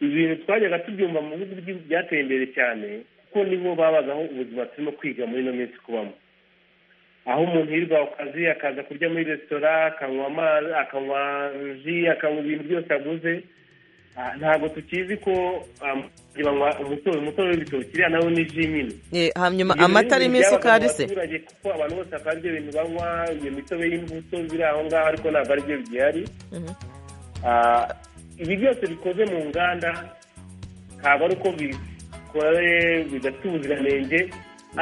[SPEAKER 6] ibintu twajyaga tubyumva mu bihugu byi- byateye imbere cyane kuko nibo babagaho ubuzima turimo kwiga muri ino minsi kubamo aho umuntu yirirwa ku kazi akaza kurya muri resitora akanywa amazi akanywa ji akanywa ibintu byose aguze Ah, ntabwo tukizi ko um, banywa umutobe umutobe w'ibitoki iriya nawo ni ji nyine
[SPEAKER 1] Eh, hanyuma amata arimo isukari se
[SPEAKER 6] abaturage kuko abantu bose akaba aribyo bintu banywa iyo mitobe y'imbuto biri aho ngaho ariko ntabwo aribyo bigihari
[SPEAKER 1] Mhm.
[SPEAKER 6] Ah, ibi byose bikoze mu nganda ntabwo ari uko bikore bidafite ubuziranenge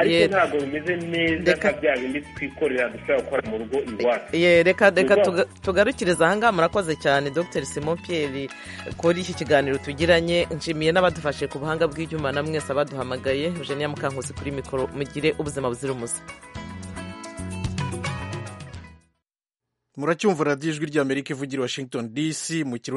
[SPEAKER 6] ariko
[SPEAKER 1] Ye-
[SPEAKER 6] ntabwo bimeze neza nka bya bindi twikorera dushobora gukora mu rugo iwacu
[SPEAKER 1] Ye, reka reka
[SPEAKER 6] Iwacu.
[SPEAKER 1] tuga- tugarukiriza ahangaha murakoze cyane dr simon pierre kuri iki kiganiro tugiranye nshimiye n'abadufashe ku buhanga bw'ibyuma na mwese abaduhamagaye eugenia mukankusi kuri mikoro mugire ubuzima buzira umuze
[SPEAKER 11] muracyumva radiyo ijwi ry'amerika ivugira i washington dc mu kirundi